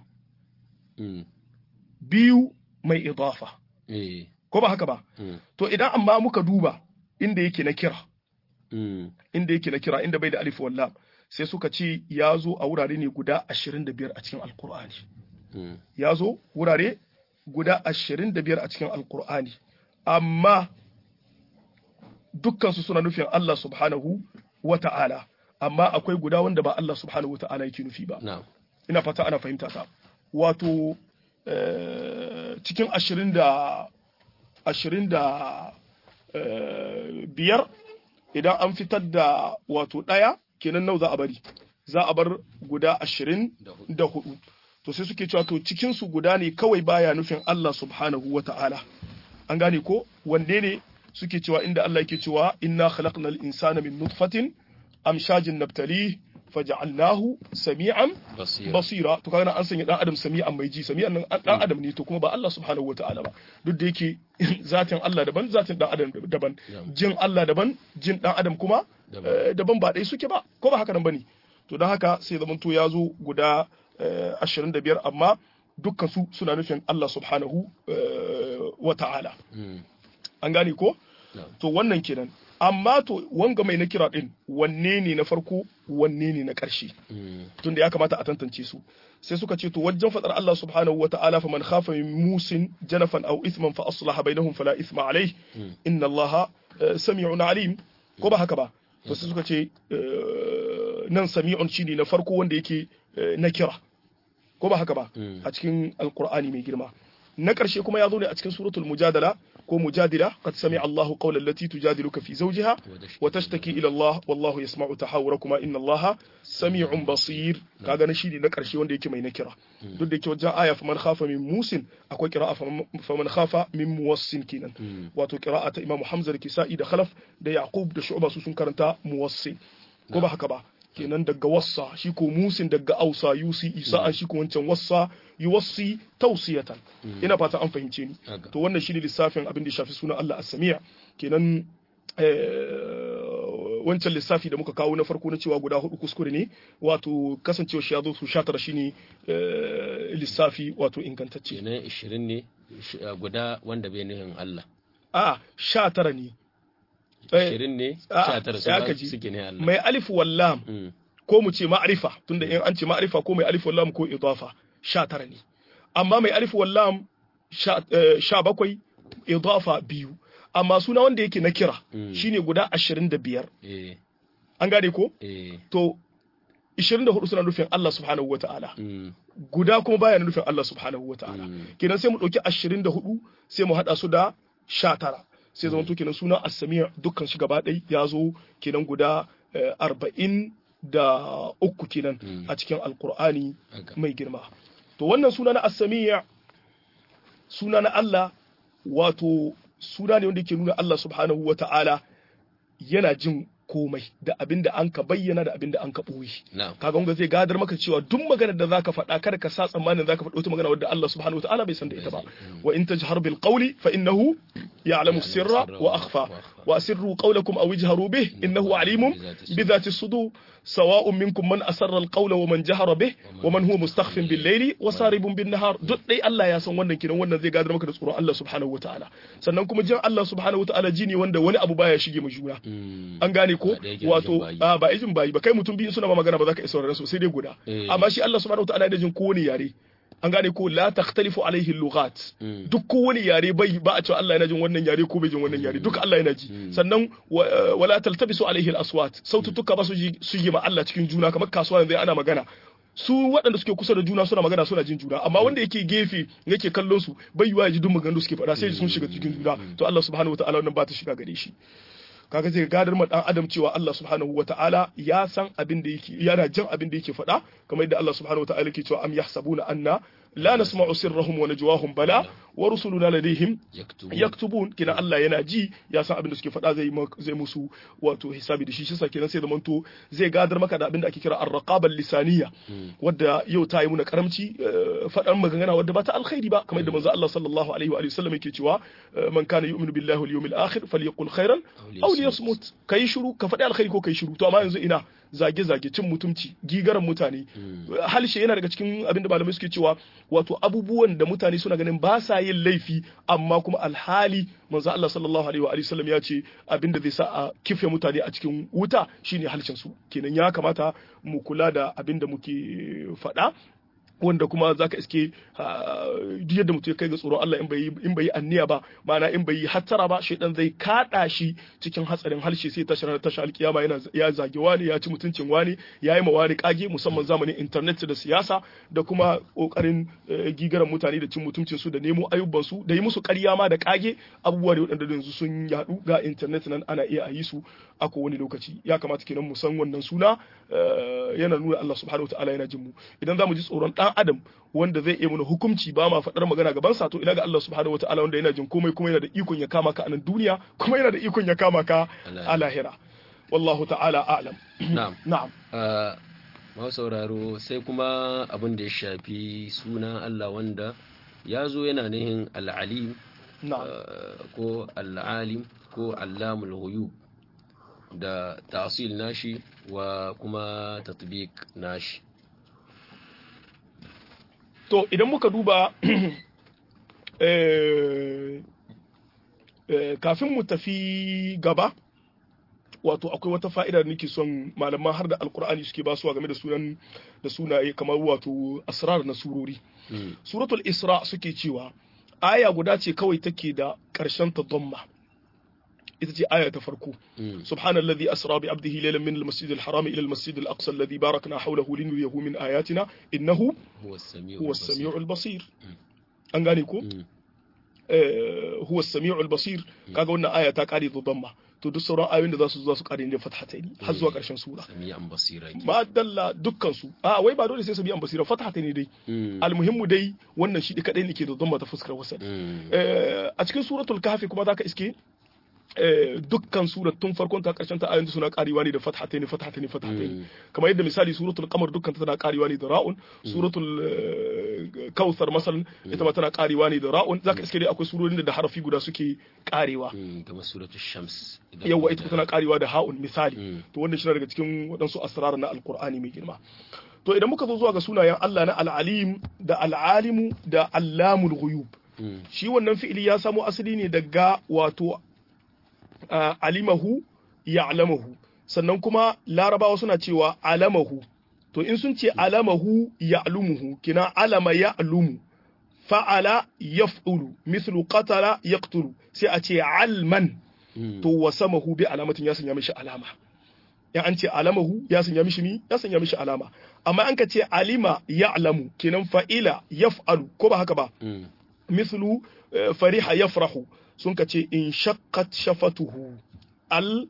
biyu mai idafa ko ba haka ba to idan amma muka duba inda yake na kira inda yake na kira inda bai da alif wallam sai suka ce ya zo a wurare ne guda ashirin da biyar a cikin alkur'ani ya zo wurare guda ashirin da biyar a cikin alkur'ani amma dukkansu suna nufin Allah subhanahu wa ta'ala amma akwai guda wanda ba Allah subhanahu wa ta'ala yake nufi ba ina fata ana fahimta ta wato cikin ashirin da ashirin da biyar idan an fitar da wato ɗaya kenan nau za a bari za a bar guda ashirin da hudu to sai suke cewa to cikinsu guda ne kawai baya nufin Allah subhanahu wa ta'ala an gane ko wanne ne suke cewa inda Allah yake cewa inna khalaqnal insana min nutfatin amshajin nabtali faja'alnahu sami'an basira to kaga an sanya dan adam sami'an mai ji sami'an nan dan adam ne to kuma ba Allah subhanahu wata'ala ba duk da yake zatin Allah daban zatin dan adam daban jin Allah daban jin dan adam kuma daban ba dai suke ba ko ba haka nan bane to dan haka sai zaman to ya zo guda 25 amma dukkan su suna nufin Allah subhanahu wata'ala an gane ko to wannan kenan amma to wanga mai na kira din wanne ne na farko wanne ne na ƙarshe tunda ya kamata a tantance su sai suka ce to wajen fadar Allah subhanahu wa ta'ala fa man khafa min musin janafan aw ithman fa aslaha bainahum fala ithma alayh inna Allah sami'un alim ko ba haka ba to sai suka ce nan sami'un shine na farko wanda yake na kira ko ba haka ba a cikin alqur'ani mai girma na ƙarshe kuma ya zo ne a cikin suratul mujadala ko mujadila qad sami'a Allahu qawla allati tujadiluka fi zawjiha wa tashtaki ila Allah wallahu yasma'u tahawurakuma inna Allaha sami'un basir kaga na shine na ƙarshe wanda yake mai nakira duk da yake wajen aya faman khafa min musin akwai qira'a faman khafa min muwassin kenan wato qira'a ta Imam Hamza da Kisa'i da Khalaf da Yaqub da Shu'ba su sun karanta muwassin ko ba haka ba kenan daga wassa shi ko musin daga ausa yusi isa an shi ko wancan wassa yuwassi tausiyatan ina fata an fahimce ni to wannan shine lissafin abin da shafi sunan Allah as-sami' kenan wancan lissafi da muka kawo na farko na cewa guda hudu kuskure ne wato kasancewa shi ya zo su shatara shine lissafi wato ingantacce kenan 20 ne guda wanda bai nufin Allah a 19 ne ashirin ne sha tara su suke ne Allah. Mai alif wallam ko mu ce ma'arifa tunda in an ce ma'arifa ko mai alif wallam ko idafa sha tara ne. Amma mai alif wallam sha bakwai idafa biyu. Amma suna wanda yake na kira shine guda ashirin da biyar. An gane ko? To ishirin da hudu suna nufin Allah subhanahu wa ta'ala. Guda kuma baya nufin Allah subhanahu wa ta'ala. Kenan sai mu ɗauki ashirin da hudu sai mu haɗa su da sha tara. sai zama to kenan suna asamiya dukkan shi gaba ɗai ya zo kenan guda arba'in da uku kenan a cikin alkur'ani mai girma to wannan suna na asamiya suna na Allah wato suna ne wanda ke nuna Allah subhanahu wa ta'ala yana jin komai da abin da an ka bayyana da abin da an ka ɓoye. Kaga wanda zai gadar maka cewa duk maganar da zaka faɗa kada ka sa tsammanin zaka faɗi wata magana wadda Allah subhanahu wa ta'ala bai san da ita ba. Wa in tajhar bil qawli fa innahu ya'lamu sirra wa akhfa wa asirru qawlakum aw ijharu bih innahu alimun bi dhati sudur sawa'un minkum man asarra al qawla wa man jahara bih wa man huwa mustakhfin bil layli wa saribun bin nahar duk dai Allah ya san wannan kiran wannan zai gadar maka da tsoron Allah subhanahu wa ta'ala sannan kuma jin Allah subhanahu wa ta'ala ji ne wanda wani abu baya shige mu juna an gane ko wato ba ijin bayi ba kai mutum biyu suna ba magana ba za ka isa sauraron su sai dai guda amma shi Allah subhanahu wataala yana jin kowane yare an gane ko la takhtalifu alaihi lughat duk kowane yare bai ba a cewa Allah yana jin wannan yare ko bai jin wannan yare duka Allah yana ji sannan wala taltabisu alaihi al-aswat sautuka ba su ji su yi ma Allah cikin juna kamar kasuwa yanzu ana magana su waɗanda suke kusa da juna suna magana suna jin juna amma wanda yake gefe yake kallon su bai yiwa ya ji duk maganganun suke faɗa sai sun shiga cikin juna to Allah subhanahu wataala wannan ba ta shiga gare shi kaga zai gadar ma dan adam cewa Allah subhanahu wataala ya san abin da yake yana jin abin da yake faɗa kamar yadda Allah subhanahu wataala yake cewa am yahsabuna anna la nasma'u sirrahum wa najwahum bala wa rusuluna ladayhim yaktubun kina Allah yana ji ya san abin da suke faɗa zai zai musu wato hisabi da shi shi kenan sai zamanto zai gadar maka da abin da ake kira ar-raqaba lisaniya wadda yau ta yi muna karamci faɗan magana wadda ba ta alkhairi ba kamar yadda manzo Allah sallallahu alaihi wa sallam yake cewa man kana yu'minu billahi wal yawmil akhir falyaqul khairan aw liyasmut kai shiru ka faɗi alkhairi ko kai shiru to amma yanzu ina zage-zage cin mutumci gigaran mutane halshe yana daga cikin abin da malamai suke cewa wato abubuwan da mutane suna ganin ba sa yin laifi amma kuma alhali manzo Allah sallallahu alaihi wa sallam ya ce abin da zai sa a kife mutane a cikin wuta shine halshen su kenan ya kamata mu kula da abin da muke faɗa wanda kuma zaka iske duk yadda mutum ya kai ga tsoron Allah in bai in bai anniya ba ma'ana in bai hattara ba shaidan zai kada shi cikin hatsarin harshe sai ta shirar tashi alkiyama yana ya zage wani ya ci mutuncin wani ya yi ma wani kage musamman zamanin internet da siyasa da kuma kokarin gigaran mutane da cin mutuncin su da nemo ayyuban su da yi musu ƙarya ma da kage abubuwa da waɗanda yanzu sun yadu ga internet nan ana iya a yi su a kowane lokaci ya kamata kenan mu san wannan suna yana nuna Allah subhanahu wataala yana jin mu idan zamu ji tsoron dan adam wanda zai iya mana hukunci ba ma faɗar magana gaban sa to ina ga Allah subhanahu wataala wanda yana jin komai kuma yana da ikon ya kama ka a nan duniya kuma yana da ikon ya kama ka a lahira wallahu ta'ala a'lam na'am na'am ma sauraro sai kuma abin da ya shafi suna Allah wanda ya zo yana nihin al'alim ko al'alim ko allamul ghuyub da tasil nashi wa kuma tatbiq nashi to idan muka duba kafin mu tafi gaba wato akwai wata fa'ida da nake son malaman har da alkur'ani suke basuwa game da sunan da sunaye kamar wato asrar na surori suratul isra suke cewa aya guda ce kawai take da ƙarshen ta dhamma ita ce aya ta farko subhanallazi asra bi abdihi laylan min al-masjid al-haram ila al-masjid al-aqsa alladhi barakna hawlahu linuriyahu min ayatina innahu huwa as-sami'u al-basir an gane ko huwa as-sami'u al-basir kaga wannan aya ta kare da dhamma to duk sauran ayoyin da za su zo su kare ne fathataini har zuwa karshen sura sami'an basira ma dalla dukkan su a wai ba dole sai sami'an basira fathataini dai almuhimmu dai wannan shi kadai ne ke da dhamma ta fuskar wasali a cikin suratul kahfi kuma zaka iske dukkan surat tun farkon ta karshen ta ayoyin suna karewa ne da fathataini fathataini fathataini kamar yadda misali suratul qamar dukkan tana karewa ne da ra'un suratul kautsar masal ita ma tana karewa ne da ra'un zaka iske dai akwai surorin da harafi guda suke karewa kamar suratul shams yawa ita tana karewa da ha'un misali to wannan shi daga cikin waɗansu asrar na alqur'ani mai girma to idan muka zo zuwa ga sunayen Allah na al-alim da al-alimu da allamul ghuyub shi wannan fi'ili ya samo asali ne daga wato alimahu ya'lamahu sannan kuma larabawa suna cewa alamahu to in sun ce alamahu ya'lumuhu kina alama ya'lumu fa'ala yaf'ulu mithlu qatala yaqtulu sai a ce alman to wasamahu bi alamatin ya sanya mishi alama ya an ce alamahu ya sanya mishi mi ya sanya mishi alama amma an ka ce alima ya'lamu kinan fa'ila yaf'alu ko ba haka ba mithlu fariha yafrahu sun ka ce in shakkat shafatuhu al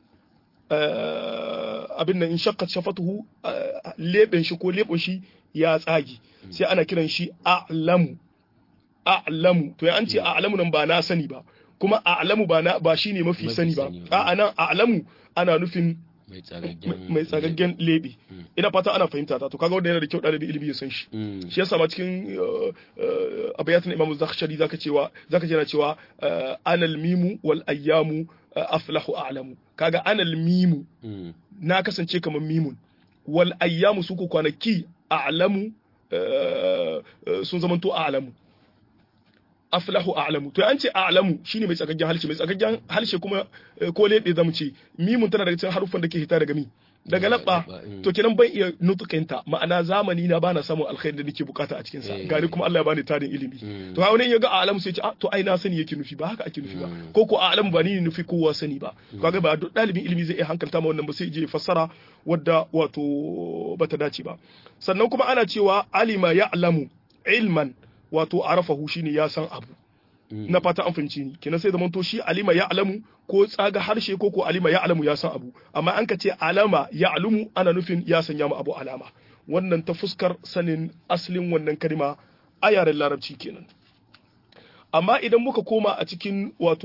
abin nan in shakkat shafatuhu leben shi ko leben shi ya tsagi sai ana kiran shi a'lamu a'lamu to ya an ce a'lamu nan ba na sani ba kuma a'lamu ba na ba shine mafi sani ba a'a nan a'lamu ana nufin mai tsagaggen lebe ina fata ana fahimta ta to kaga wanda yana da kyau ɗalibi ilimi ya san shi shi yasa ma cikin abayatun imam zakhshari zaka cewa zaka jira cewa anal mimu wal ayyamu aflahu a'lamu kaga anal mimu na kasance kamar mimun wal ayyamu su ko kwanaki a'lamu sun zamanto a'lamu aflahu a'lamu to an ce a'lamu shine mai tsakaggen halshe mai tsakaggen halshe kuma ko lebe zamu ce mimun tana daga cikin haruffan da ke hita daga mi daga labba to kenan ban iya nutukinta ma'ana zamani na bana samun alkhairi da nake bukata a cikin sa gari kuma Allah ya bani tarin ilimi to ha wani ya ga alamu sai ya ce to ai na sani yake nufi ba haka ake nufi ba ko ko alamu ba ni nufi kowa sani ba kaga ba duk dalibin ilimi zai iya hankalta ma wannan ba sai je fassara wadda wato bata dace ba sannan kuma ana cewa alima ya'lamu ilman wato arafahu shine ya san abu na fata an fahimci ni kenan sai zaman to shi alima ya alamu ko tsaga harshe ko ko alima ya alamu ya san abu amma an ka ce alama ya alumu ana nufin ya sanya mu abu alama wannan ta fuskar sanin asalin wannan kalma a yaren larabci kenan amma idan muka koma a cikin wato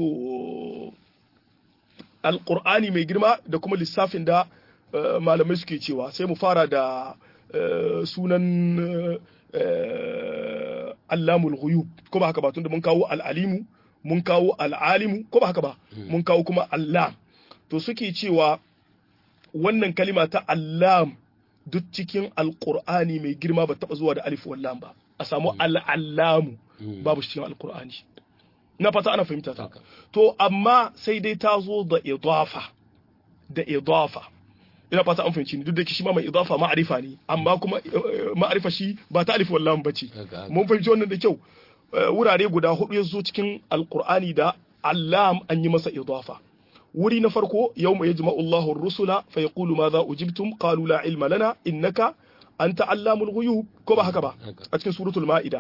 alqur'ani mai girma da kuma lissafin da malamai suke cewa sai mu fara da sunan allamul ghuyub ko ba haka ba tunda mun kawo al'alimu mun kawo al'alimu ko ba haka ba mun kawo kuma allam to suke cewa wannan kalima ta allam duk cikin alqur'ani mai girma ba taba zuwa da alif wallam ba a samu al'allamu babu cikin alqur'ani na fata ana fahimta ta to amma sai dai ta zo da idafa da idafa ina fata an fahimci ni duk da shi ma mai idafa ma'arifa ne amma kuma ma'arifa shi ba ta alif wallahu bace mun fahimci wannan da kyau wurare guda hudu ya zo cikin alqur'ani da allam an yi masa idafa wuri na farko yawma yajma'u Allahu ar-rusula fa yaqulu madha ujibtum qalu la ilma lana innaka anta allamul ghuyub ko ba haka ba a cikin suratul ma'ida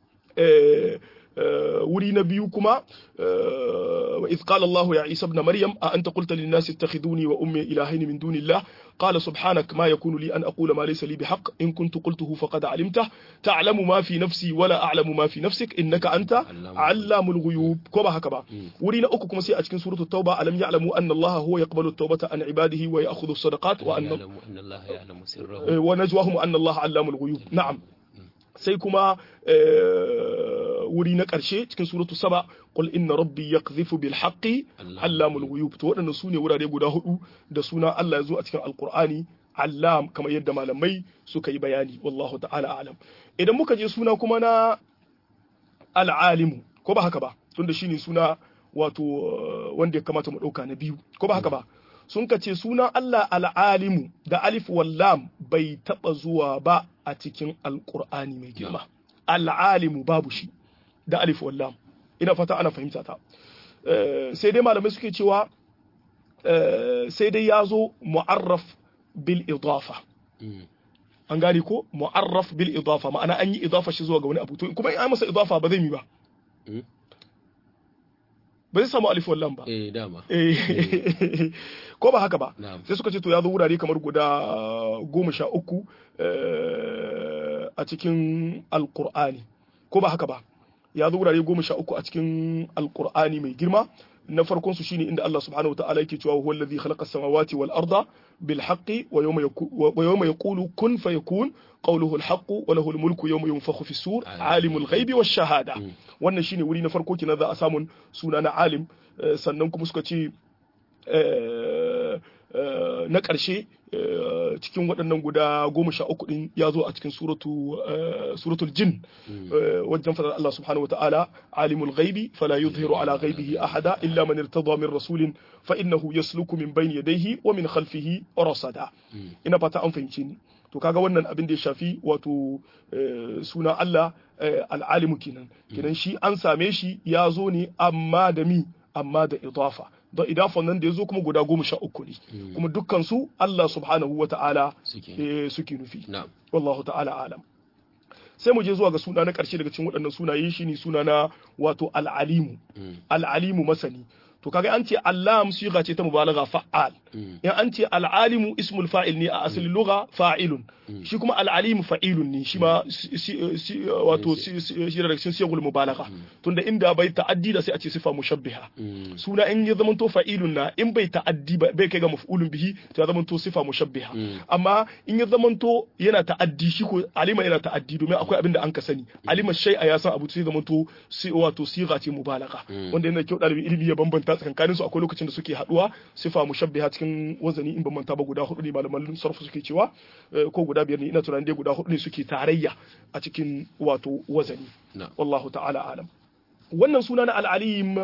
wuri na biyu kuma wa iz qala Allah ya Isa ibn Maryam a anta qulta lin nasi ittakhiduni wa ummi ilahayn min dunillah qala subhanak ma yakunu li an aqula ma laysa li bihaqq in kuntu qultuhu faqad alimtah ta'lamu ma fi nafsi wa la a'lamu ma fi nafsik innaka anta allamul ghuyub ko ba haka ba wuri na uku kuma sai a cikin suratul tauba alam ya'lamu anna Allah huwa yaqbalu at-taubata an ibadihi wa ya'khudhu as-sadaqat wa anna Allah ya'lamu sirrahum wa najwahum anna Allah allamul ghuyub na'am sai kuma wuri na ƙarshe cikin suratu saba qul inna rabbi yaqdhifu bil haqqi allamul ghuyub to waɗannan sune wurare guda hudu da suna Allah ya zo a cikin alqur'ani allam kamar yadda malamai suka yi bayani wallahu ta'ala alam idan muka je suna kuma na al'alimu ko ba haka ba tunda shine suna wato wanda ya kamata mu ɗauka na biyu ko ba haka ba sun ka ce sunan Allah al'alimu da alif wallam bai taɓa zuwa ba a cikin alƙur'ani mai girma al'alimu babu shi da alif wallam ina fata ana fahimta ta sai dai malamai suke cewa sai dai ya zo mu'arraf bil idafa an gane ko mu'arraf bil idafa ma'ana an yi idafa shi zuwa ga wani abu to kuma in an masa idafa ba zai yi ba ba zai samu alif wallan ba eh dama ko ba haka ba sai suka ce to ya zo wurare kamar guda goma sha uku a cikin alkur'ani ko ba haka ba ya zo wurare goma sha uku a cikin alkur'ani mai girma na farkon su shine inda Allah subhanahu wa ta'ala yake cewa huwa allazi khalaqa samawati wal arda bil haqqi wa yawma wa yawma yaqulu kun fayakun qawluhu al haqqu wa lahu al mulku yawma yunfakhu fi sur alimul ghaibi wash shahada wannan shine wuri na farko kina za a samun suna na alim sannan kuma suka ce na ƙarshe cikin waɗannan guda goma sha uku ɗin ya zo a cikin suratul jin wajen fadar Allah subhanahu wa ta'ala alimul ghaibi fala yuzhiru ala ghaibihi ahada illa man irtada min rasulin fa innahu yasluku min bayni yadayhi wa min khalfihi rasada ina fata an fahimce ni to kaga wannan abin da ya shafi wato suna Allah al'alimu kenan kenan shi an same shi ya zo ne amma da mi amma da idafa da idafan nan da ya zo kuma guda goma sha uku ne kuma dukkan su Allah subhanahu wa ta'ala suke nufi wallahu ta'ala alam sai mu je zuwa ga suna na ƙarshe daga cikin waɗannan sunaye shi ne suna na wato al'alimu al'alimu masani to kaga an ce allam siga ce ta mubalagha fa'al in an ce al'alimu ismul fa'il ne a asalin lugha fa'ilun shi kuma al'alimu fa'ilun ne shi ma wato shi da cikin siyagul mubalagha tunda inda bai ta'addi da sai a ce sifa mushabbiha suna in ya zamanto fa'ilun na in bai ta'addi bai kai ga maf'ulun bihi to ya zamanto sifa mushabbiha amma in ya zamanto yana ta'addi shi ko alima yana ta'addi domin akwai abin da an ka sani alima shay'a ya san abu sai zamanto wato siga ce mubalagha wanda yana kyau dalibin ilimi ya bambanta tsakankanin su akwai lokacin da suke haduwa sifa mushabbiha cikin wazani in ban manta ba guda hudu ne malaman sarfu suke cewa ko guda biyar ne ina tunanin dai guda hudu ne suke tarayya a cikin wato wazani wallahu ta'ala alam wannan suna na al'alim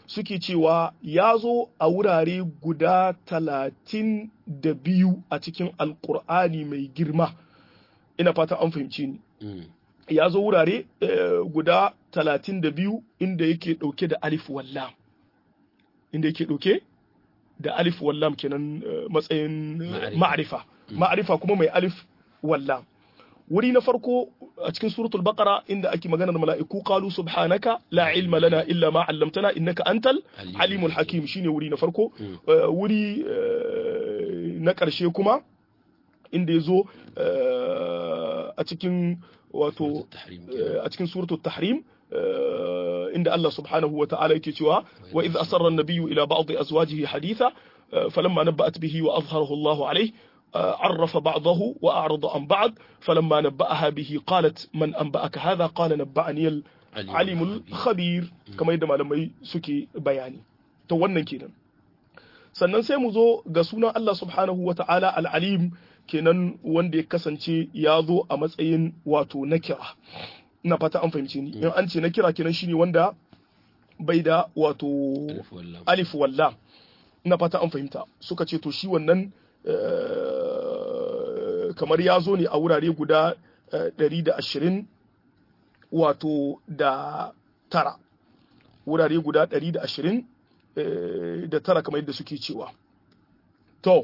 suke cewa ya zo a wurare guda talatin da biyu a cikin alkur'ani mai girma ina fata an fahimci ni ya zo wurare guda talatin da biyu inda yake ɗauke da alif wallam inda yake ɗauke da alif wallam kenan matsayin ma'arifa ma'arifa kuma mai alif wallam wuri na farko a cikin suratul baqara inda ake maganar mala'iku qalu subhanaka la ilma lana illa ma 'allamtana innaka antal alimul hakim shine wuri na farko wuri na ƙarshe kuma inda yazo a cikin wato a cikin suratul tahrim inda Allah subhanahu wa ta'ala yake cewa wa idh asarra an-nabiyyu ila ba'd azwajihi haditha falamma nabba'at bihi wa azharahu Allahu alayhi عرف بعضه وأعرض عن بعض فلما نبأها به قالت من أنبأك هذا قال نبأني العليم الخبير كما يدما لما سكي بياني to wannan kenan sannan sai mu zo ga sunan Allah subhanahu wa ta'ala al'alim kenan wanda ya kasance ya zo a matsayin wato nakira ina fata an fahimci ni in an ce nakira kenan shine wanda bai da wato alif walla ina fata an fahimta suka ce to shi wannan kamar ya zo ne a wurare guda 120 wato da tara wurare guda 120 da tara kamar yadda suke cewa to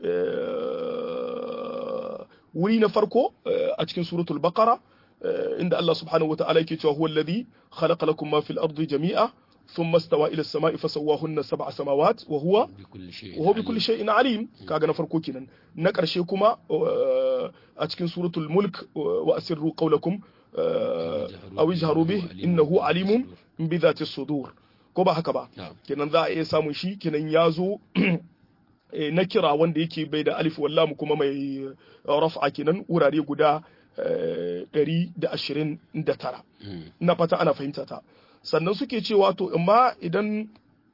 wuri na farko a cikin suratul baqara inda Allah subhanahu wa ta'ala yake cewa huwa alladhi khalaqa lakum ma fil ardi jami'a ثم استوى الى السماء فسواهن سبع سماوات وهو وهو بكل شيء عليم kaga na farko kenan na karshe kuma a cikin suratul mulk wa asirru qawlakum aw ijharu bih innahu alimun bi dhati sudur ko ba haka ba kenan za a iya samun shi kenan ya zo na kira wanda yake bai da alif wallam kuma mai raf'a kenan wurare guda 129 na fata ana fahimta ta sannan suke cewa to amma idan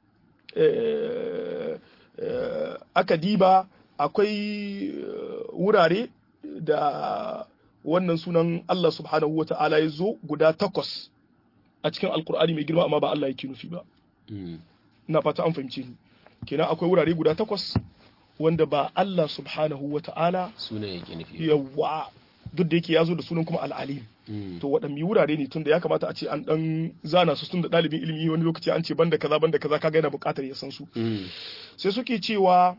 aka diba akwai wurare da wannan sunan Allah subhanahu wa ta'ala ya zo guda takwas a cikin alkur'ani mai girma amma ba Allah yake nufi ba na fata an fahimce ni kenan akwai wurare guda takwas wanda ba Allah subhanahu wa ta'ala sunan yake nufi yawa duk da yake ya zo da sunan kuma al'alim to waɗanne wurare ne tunda ya kamata a ce an dan zana su tun da ɗalibin ilimi wani lokaci an ce banda kaza banda kaza kaga yana buƙatar ya san su sai suke cewa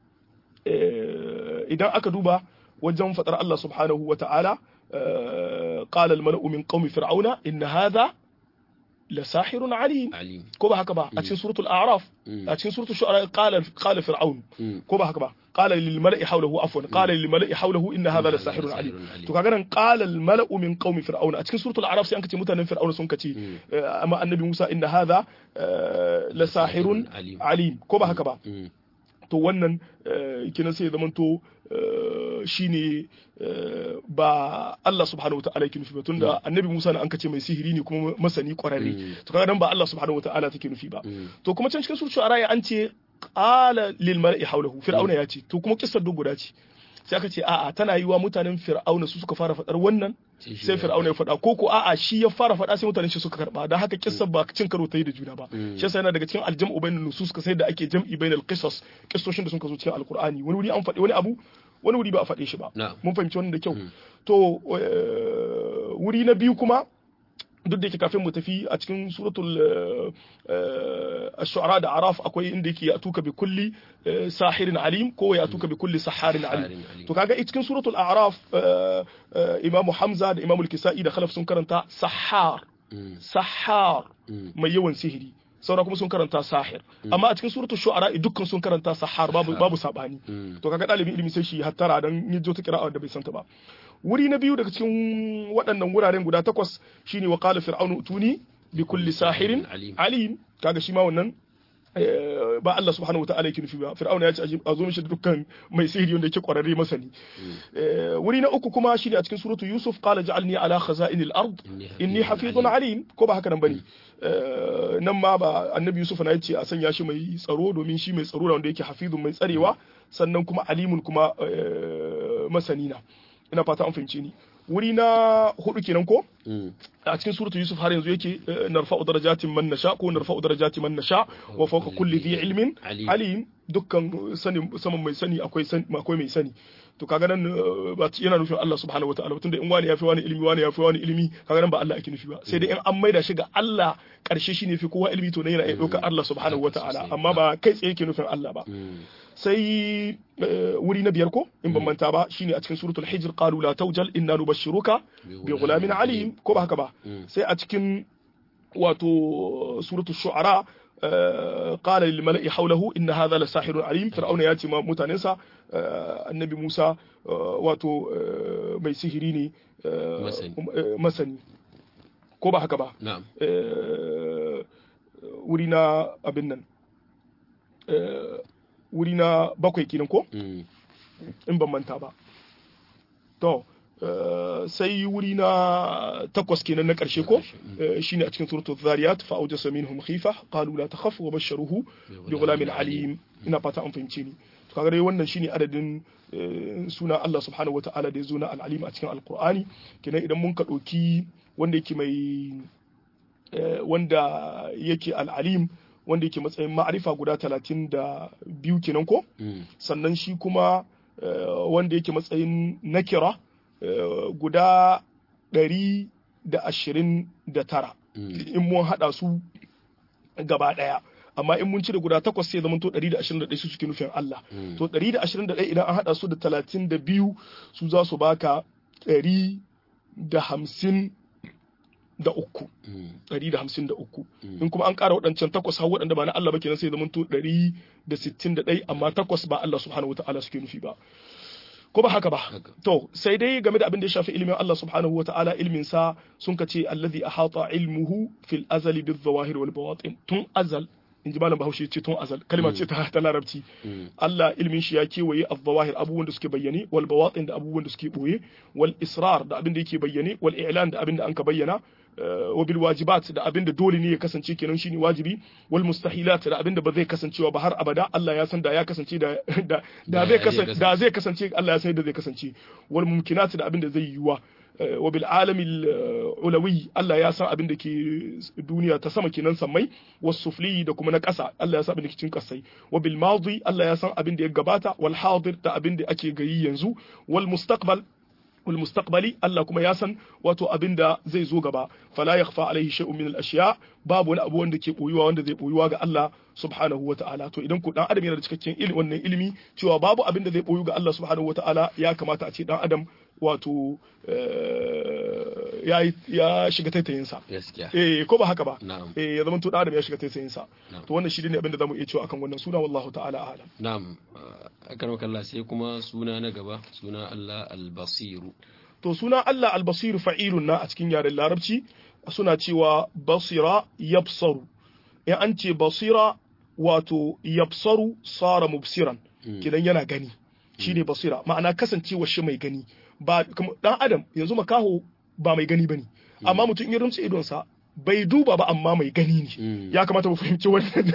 idan aka duba wajen faɗar Allah subhanahu wa ta'ala qala al-mala'u min qaumi fir'auna inna hadha la sahirun alim ko ba haka ba a cikin suratul a'raf a cikin suratul shu'ara qala qala fir'aun ko ba haka ba qala lil mala'i hawlahu afwan qala lil mala'i hawlahu inna hadha la sahirun alim to kaga nan qala al mala'u min qaumi fir'aun a cikin suratul a'raf sai an kace mutanen fir'aun sun kace amma annabi Musa inna hadha la sahirun alim ko ba haka ba to wannan kina sai zamanto shine ba Allah subhanahu wataala yake nufi ba tunda annabi Musa na an kace mai sihiri ne kuma masani kwararre to kaga dan ba Allah subhanahu wataala take nufi ba to kuma can cikin suratul araya an ce qala lil mala'i hawlahu fir'auna ya ce to kuma kissar duk guda ce sai aka ce a'a tana yiwa mutanen fir'auna su suka fara fadar wannan sai fir'auna ya fada ko ko a'a shi ya fara fada sai mutanen shi suka karba dan haka kissar ba cin karo ta yi da juna ba shi yasa yana daga cikin aljam'u bainal nusus ka sai da ake jam'i bainal qisas kissoshin da sun zo cikin alqur'ani wani wuri an faɗi wani abu wani wuri ba a faɗe shi ba mun fahimci wannan da kyau to wuri na biyu kuma duk da yake kafin mu tafi a cikin suratul ash-shu'ara da araf akwai inda yake ya tuka bi kulli sahirin alim ko ya tuka bi kulli saharin alim to kaga cikin suratul a'raf imamu hamza da imamu al-kisai da khalaf sun karanta sahar sahar mai yawan sihiri saura kuma sun karanta sahir amma a cikin suratul shu'ara dukkan sun karanta sahar babu babu sabani to kaga dalibin ilimi sai shi hattara dan yajo ta kira'a da bai santa ba wuri na biyu daga cikin waɗannan wuraren guda takwas shine wa qala fir'aunu tuni bi kulli sahirin alim kaga shi ma wannan ba Allah subhanahu wa ta'ala yake nufi ba fir'auna ya ce a zo mishi dukkan mai sihiri wanda yake kwararre masani wuri na uku kuma shine a cikin suratu yusuf qala ja'alni ala khaza'inil ard inni hafizun alim ko ba haka nan bane nan ma ba annabi yusuf na yace a sanya shi mai tsaro domin shi mai tsaro wanda yake hafizun mai tsarewa sannan kuma alimun kuma masani na ina fata an fahimce ni wuri na hudu kenan ko a cikin suratul yusuf har yanzu yake narfa'u darajatin man nasha ko narfa'u darajatin man nasha wa fawqa kulli dhi ilmin alim dukkan sani saman mai sani akwai akwai mai sani to kaga nan ba yana nufin Allah subhanahu wataala tunda in wani yafi wani ilimi wani yafi wani ilimi kaga nan ba Allah ake nufi ba sai dai in an maida shi ga Allah karshe shi ne fi kowa ilimi to nan yana iya ɗaukar Allah subhanahu wataala amma ba kai tsaye yake nufin Allah ba sai wuri na biyar ko in ban manta ba shine a cikin suratul hijr qalu la tawjal inna nubashshiruka bi ghulamin alim ko ba haka ba sai a cikin wato suratul shu'ara قال للملأ حوله إن هذا لساحر عليم فرعون ياتي متاننسا النبي موسى واتو mai sihiri ne masani ko ba haka ba wuri na abin nan wuri na bakwai kenan ko in ban manta ba to sai wuri na takwas kenan na ƙarshe ko shine a cikin suratul zariyat fa awjasa minhum khifa qalu la takhaf wa basharuhu bi ghulamin alim ina fata an fahimce ni to kaga dai wannan shine adadin suna Allah subhanahu wataala da ya zo na al-alim a cikin alqur'ani kenan idan mun ka ɗauki wanda yake mai wanda yake al-alim wanda yake matsayin ma'arifa guda talatin da biyu kenan ko sannan shi kuma wanda yake matsayin nakira guda ɗari da ashirin da tara in mun haɗa su gaba ɗaya amma in mun cire guda takwas sai zama to ɗari da ashirin da ɗaya su suke nufin Allah to ɗari da ashirin da ɗaya idan an haɗa su da talatin da biyu su za su baka ɗari da hamsin da uku ɗari da hamsin da uku in kuma an ƙara waɗancan takwas har waɗanda ba na Allah ba kenan sai zama to ɗari da sittin da ɗaya amma takwas ba Allah subhanahu wa ta'ala suke nufi ba ko ba haka ba to sai dai game da abin da ya shafi ilimin Allah subhanahu wata'ala ilmin sa sun kace allazi ahata ilmuhu fil azali bil zawahir wal bawatin tun azal in ji malam bahaushe ce tun azal kalma ce ta larabci Allah ilmin shi ya kewaye az-zawahir abubuwan da suke bayyane wal bawatin da abubuwan da suke boye wal israr da abin da yake bayyane wal i'lan da abin da anka bayyana wa bil wajibat da abin da dole ne ya kasance kenan shine wajibi wal mustahilat da abin da ba zai kasancewa ba har abada Allah ya san da ya kasance da da zai kasance da zai kasance Allah ya san da zai kasance wal mumkinat da abin da zai yiwa wa bil alamil ulawi Allah ya san abin da ke duniya ta sama kenan sammai was sufli da kuma na ƙasa Allah ya san abin da ke cikin ƙasai wa bil madi Allah ya san abin da ya gabata wal hadir da abin da ake gayi yanzu wal mustaqbal والمستقبلي الله كما يسن واتو أبندا زي زو غبا فلا يخفى عليه شيء من الأشياء babu wani abu wanda ke boyuwa wanda zai boyuwa ga Allah subhanahu wa ta'ala to idan ku dan adam yana da cikakken ilimi wannan ilimi cewa babu abin da zai boyu ga Allah subhanahu wa ta'ala ya kamata a ce dan adam wato ya ya shiga taitayin sa eh ko ba haka ba eh ya zama to dan adam ya shiga taitayin sa to wannan shi ne abin da zamu iya cewa akan wannan suna wallahu ta'ala a'lam na'am akan Allah sai kuma suna na gaba suna Allah al-basiru to suna Allah al-basiru fa'ilun na a cikin yaren larabci suna cewa basira yabsaru in an ce basira wato yabsaru sara mubsiran kidan yana gani shine basira ma'ana kasancewa shi mai gani ba dan adam yanzu makaho ba mai gani bane amma mutum ya rumtse idonsa bai duba ba amma mai gani ne ya kamata mu fahimci wannan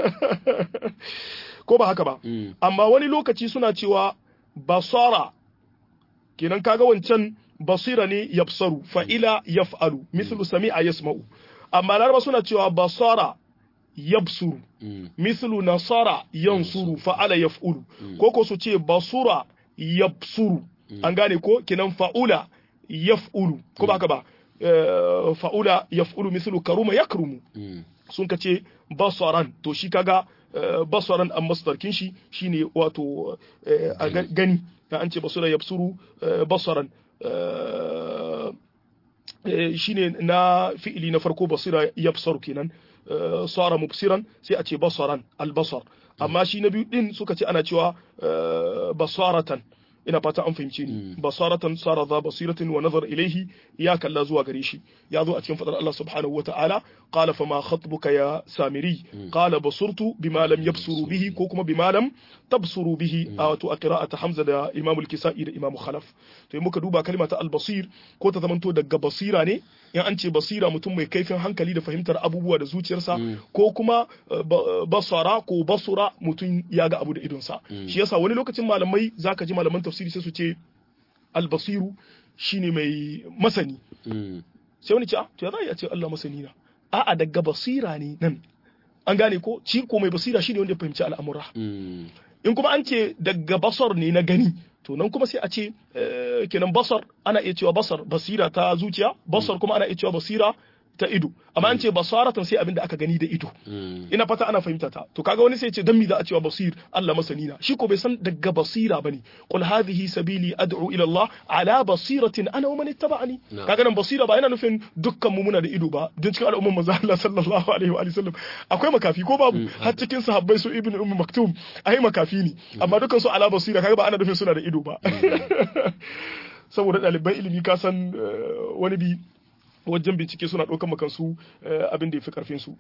ko ba haka ba amma wani lokaci suna cewa basara kenan kaga wancan basira ne yabsaru fa'ila yaf'alu mislu sami'a yasma'u amma laraba suna cewa basara yabsuru mislu nasara yansuru fa'ala yaf'ulu ko ko su ce basura yabsuru an gane ko kenan fa'ula yaf'ulu ko ba haka ba fa'ula yaf'ulu mislu karuma yakrumu sun ka ce basaran to shi kaga basaran an masdarkin shi shine wato gani an ce basura yabsuru basaran shine na fi'ili na farko basira yabsar kenan sara mubsiran sai a ce basaran albasar amma shi na biyu din suka ce ana cewa basaratan ina fata an fahimce ni basaratan sara za basiratin wa nazar ilaihi ya kalla zuwa gare shi ya zo a cikin fadar Allah subhanahu wa ta'ala qala fama khatbuka ya samiri qala basurtu bima lam yabsuru bihi ko kuma bima lam tabsuru bihi a wato a qira'ata hamza da imam al-kisa'i da imam khalaf to in muka duba kalma ta al-basir ko ta zamanto daga basira ne in an ce basira mutum mai kaifin hankali da fahimtar abubuwa da zuciyarsa ko kuma basara ko basura mutum ya ga abu da idonsa shi yasa wani lokacin malamai zaka ji malaman tafsiri sai su ce albasiru shine mai masani sai wani ce a to ya za a ce Allah masani na a'a daga basira ne nan an gane ko ci ko mai basira shine wanda ya fahimci al'amura in kuma an ce daga basar ne na gani to nan kuma sai a ce kenan basar ana iya cewa basar basira ta zuciya basar kuma ana iya cewa basira ta ido amma an ce basaratan sai abin da aka gani da ido ina fata ana fahimta ta to kaga wani sai ce dan mi za a cewa basir Allah masani na shi ko bai san daga basira bane qul hadhihi sabili ad'u ila Allah ala basiratin ana wa man ittaba'ani kaga nan basira ba yana nufin dukkan mu muna da ido ba don cikin al'umman manzo Allah sallallahu alaihi wa sallam akwai makafi ko babu har cikin sahabbai su ibnu ummu maktum ai makafi ne amma dukkan su ala basira kaga ba ana nufin suna da ido ba saboda ɗaliban ilimi ka san wani bi wajen bincike suna ɗaukar makansu abin da ya fi ƙarfinsu.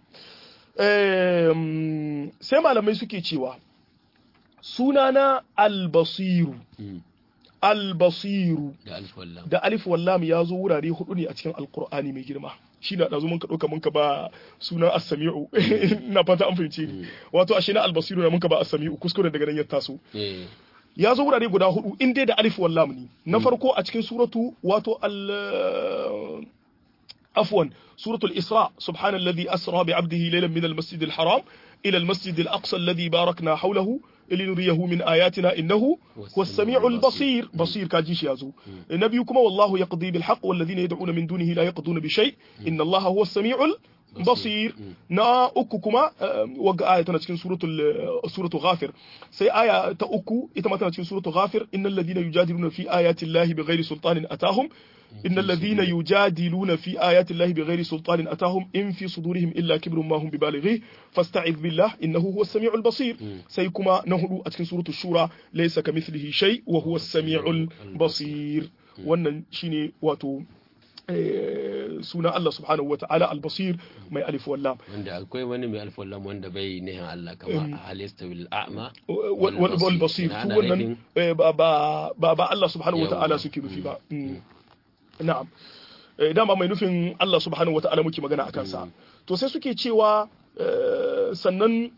sai malamai suke cewa sunana albasiru albasiru da alif wallam ya zo wurare hudu ne a cikin alkur'ani mai girma shi na ɗazu muka ɗauka muka ba sunan assami'u na fata an fahimce ni wato ashe na albasiru na muka ba assami'u kuskure daga nan ya taso ya zo wurare guda hudu in dai da alif wallam ne na farko a cikin suratu wato al عفوا سورة الإسراء سبحان الذي أسرى بعبده ليلا من المسجد الحرام إلى المسجد الأقصى الذي باركنا حوله لنريه من آياتنا إنه هو السميع البصير بصير كاجيش يازو نبيكم والله يقضي بالحق والذين يدعون من دونه لا يقضون بشيء إن الله هو السميع basir na uku kuma wagga aya tana cikin suratul suratul ghafir sai aya ta uku ita ma tana cikin suratul ghafir innal ladina yujadiluna fi ayati llahi bighairi sultanin atahum innal ladina yujadiluna fi ayati llahi bighairi sultanin atahum in fi sudurihim illa kibrun ma hum bibalighi fasta'id billah innahu huwas samiul basir sai kuma na hudu a cikin suratul shura laysa kamithlihi shay wa huwas samiul basir wannan shine wato suna Allah subhanahu wa ta'ala albasir mai alif wallam wanda akwai wani mai alif wallam wanda bai nihin Allah kama halista wil a'ma wal basir su wannan ba ba ba Allah subhanahu wa ta'ala suke nufi ba na'am dama mai nufin Allah subhanahu wa ta'ala muke magana akan sa to sai suke cewa sannan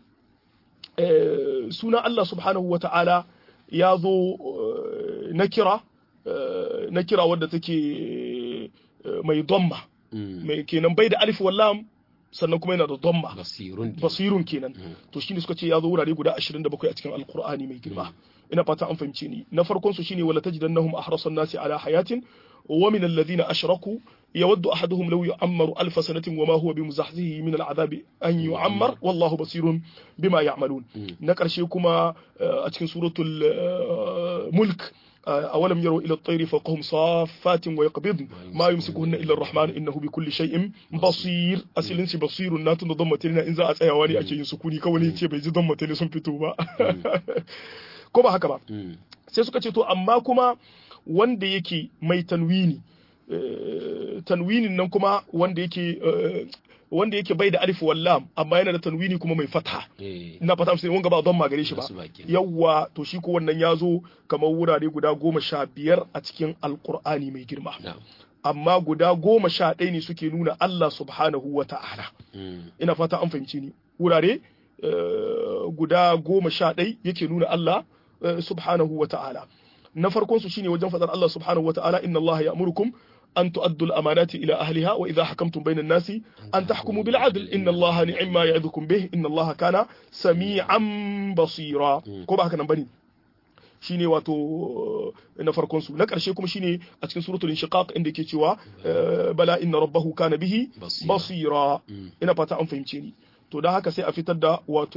suna Allah subhanahu wa ta'ala ya zo na kira na kira wadda take mai domma mai kenan bai da alif wallam sannan kuma yana da domma basirun kenan to shine suka ce ya zo wurare guda 27 a cikin alqur'ani mai girma ina fata an fahimce ni na farkon su shine wala tajidannahum ahrasan nasi ala hayatin wa min alladhina ashraku يود أحدهم لو يعمر ألف سنة وما هو بمزحزحه من العذاب أن يعمر والله بصير بما يعملون نكر شيكما أتكن سورة الملك أولم يروا إلى الطير فوقهم صافات ويقبضن ما يمسكهن إلا الرحمن إنه بكل شيء بصير أسلن شي بصير ناتن ضمة لنا إن زاء أيواني أكي ينسكوني كوني تي بيجي ضمة لنا سنفتو با كما هكذا sai suka ce to amma kuma wanda yake mai tanwini tanwinin nan kuma wanda yake wanda yake bai da alif wallam amma yana da tanwini kuma mai fatha ina fata sai wanga ba don magare shi ba yawwa to shi ko wannan ya zo kamar wurare guda goma sha biyar a cikin alkur'ani mai girma amma guda goma sha ɗaya ne suke nuna Allah subhanahu wa ta'ala ina fata an fahimci ni wurare guda goma sha ɗaya yake nuna Allah subhanahu wa ta'ala na farkon su shine wajen fadar Allah subhanahu wa ta'ala inna Allah ya'murukum أن تؤدوا الأمانات إلى أهلها وإذا حكمتم بين الناس أن تحكموا بالعدل إن الله نعم ما يعظكم به إن الله كان سميعا بصيرا كما هكذا بني shine wato na farkon su na ƙarshe kuma shine a cikin suratul inshiqaq inda yake cewa bala inna rabbahu kana bihi basira ina fata an fahimce ni to da haka sai a fitar da wato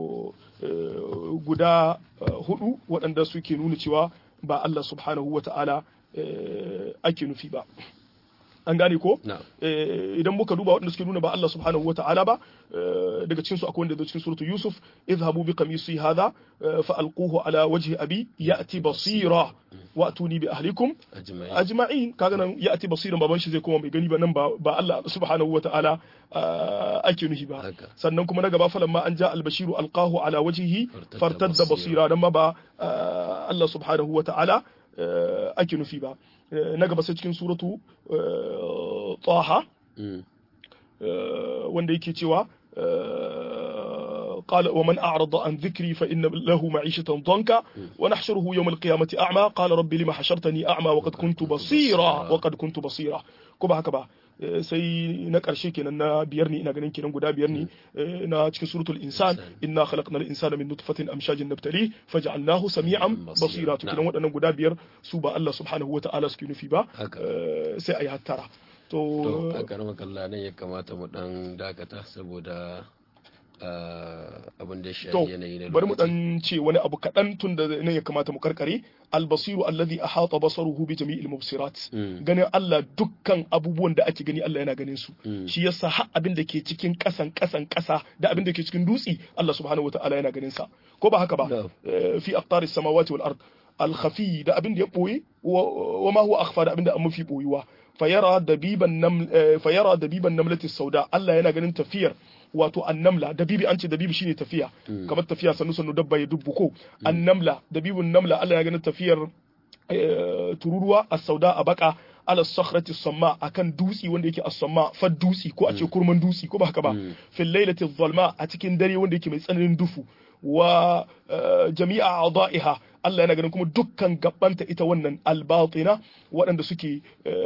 guda hudu waɗanda suke nuna cewa ba Allah subhanahu wa ta'ala ake nufi ba an gane ko idan muka duba waɗanda suke nuna ba Allah subhanahu wata'ala ba daga cikin su akwai wanda cikin suratu Yusuf idhabu bi qamisi hadha fa alquhu ala wajhi abi ya'ti basira wa atuni bi ahlikum ajma'in kaga nan ya'ti basiran baban shi zai koma mai gani ba nan ba Allah subhanahu wata'ala ake nufi ba sannan kuma na gaba falan ma an ja albashiru alqahu ala wajhihi fartadda basira dan ma ba Allah subhanahu wata'ala ake nufi ba na gaba sai cikin suratu taha wanda yake cewa قال ومن أعرض عن ذكري فإن له معيشة ضنكا ونحشره يوم القيامة أعمى قال رب لما حشرتني أعمى وقد كنت بصيرا وقد كنت بصيرا كبا كبا sai na ƙarshe kenan na biyar ne ina ganin kenan guda biyar ne na cikin suratul insan inna khalaqnal insana min nutfatin amshajin nabtali faj'alnahu sami'an basira to kenan waɗannan guda biyar su ba Allah subhanahu wata'ala suke nufi ba sai ayi hattara to a karamar kalla nan ya kamata mu dan dakata saboda abin da shi yanayi na bari mu dan ce wani abu kaɗan tun da nan ya kamata mu karkare albasiru alladhi ahata basaruhu bi jami'il mubsirat ganin Allah dukkan abubuwan da ake gani Allah yana ganin su shi yasa har abin da ke cikin kasan kasan kasa da abin da ke cikin dutsi Allah subhanahu wataala yana ganin sa ko ba haka ba fi aqtaris samawati wal ard al khafi da abin da ya boye wa ma huwa akhfa da abin da an mafi boyuwa fayara dabiban nam fayara dabiban namlati sauda Allah yana ganin tafiyar wato annamla dabibi an ce dabibi shine tafiya kamar tafiya sannu sannu dabba ya dubbu ko annamla dabibun namla Allah ya ganin tafiyar tururuwa as-sauda a baka ala sakhrati samma akan dutsi wanda yake as-samma fa dutsi ko a ce kurman dutsi ko ba haka ba fil lailati dhalma a cikin dare wanda yake mai tsananin dufu wa jami'a a'da'iha Allah yana ganin kuma dukkan gabanta ita wannan albatina waɗanda suke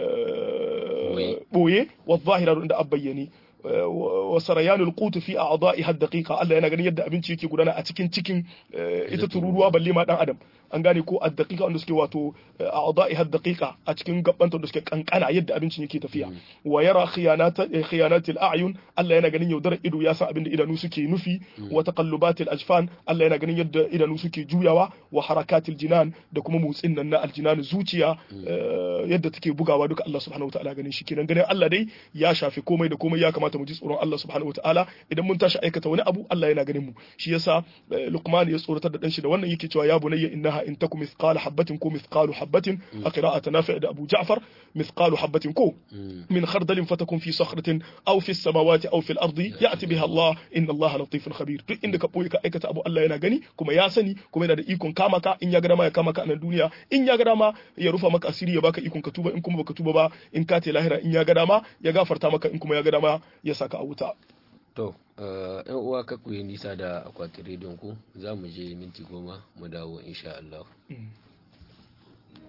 boye wa zahira da abbayyane wa sarayanul qut fi a'da'iha daqiqa Allah yana ganin yadda abinci yake gudana a cikin cikin ita tururuwa balle ma dan adam an gane ko ad-daqiqa wanda suke wato a'da'iha daqiqa a cikin gabbanta wanda suke kankana yadda abincin yake tafiya wa yara khiyanata khiyanatil a'yun Allah yana ganin yaudarar ido ya san abin da idanu suke nufi wa taqallubatil ajfan Allah yana ganin yadda idanu suke juyawa wa harakatil jinan da kuma motsin nan na aljinan zuciya yadda take bugawa duka Allah subhanahu wataala ganin shi kenan ganin Allah dai ya shafi komai da komai ya kamata mu ji tsoron Allah subhanahu wataala idan mun tashi aikata wani abu Allah yana ganin mu shi yasa Luqman ya tsoratar da dan shi da wannan yake cewa ya bunayya innaha in takum mithqala habatin ko mithqalu habatin a qira'ati nafi' da Abu Ja'far mithqalu habatin ko min khardalin fatakun fi sakhratin aw fi samawati aw fi al-ardi ya'ti biha Allah inna Allah latifun khabir duk inda ka boye ka aikata abu Allah yana gani kuma ya sani kuma yana da ikon kama ka in ya ga dama ya kama ka a nan duniya in ya ga dama ya rufa maka asiri ya baka ikon ka tuba in kuma baka tuba ba in ka te lahira in ya ga dama ya gafarta maka in kuma ya ga dama ya saka a wuta to yan uwa ka ku yi nisa da akwatin rediyon ku za mu je minti goma mu dawo insha Allah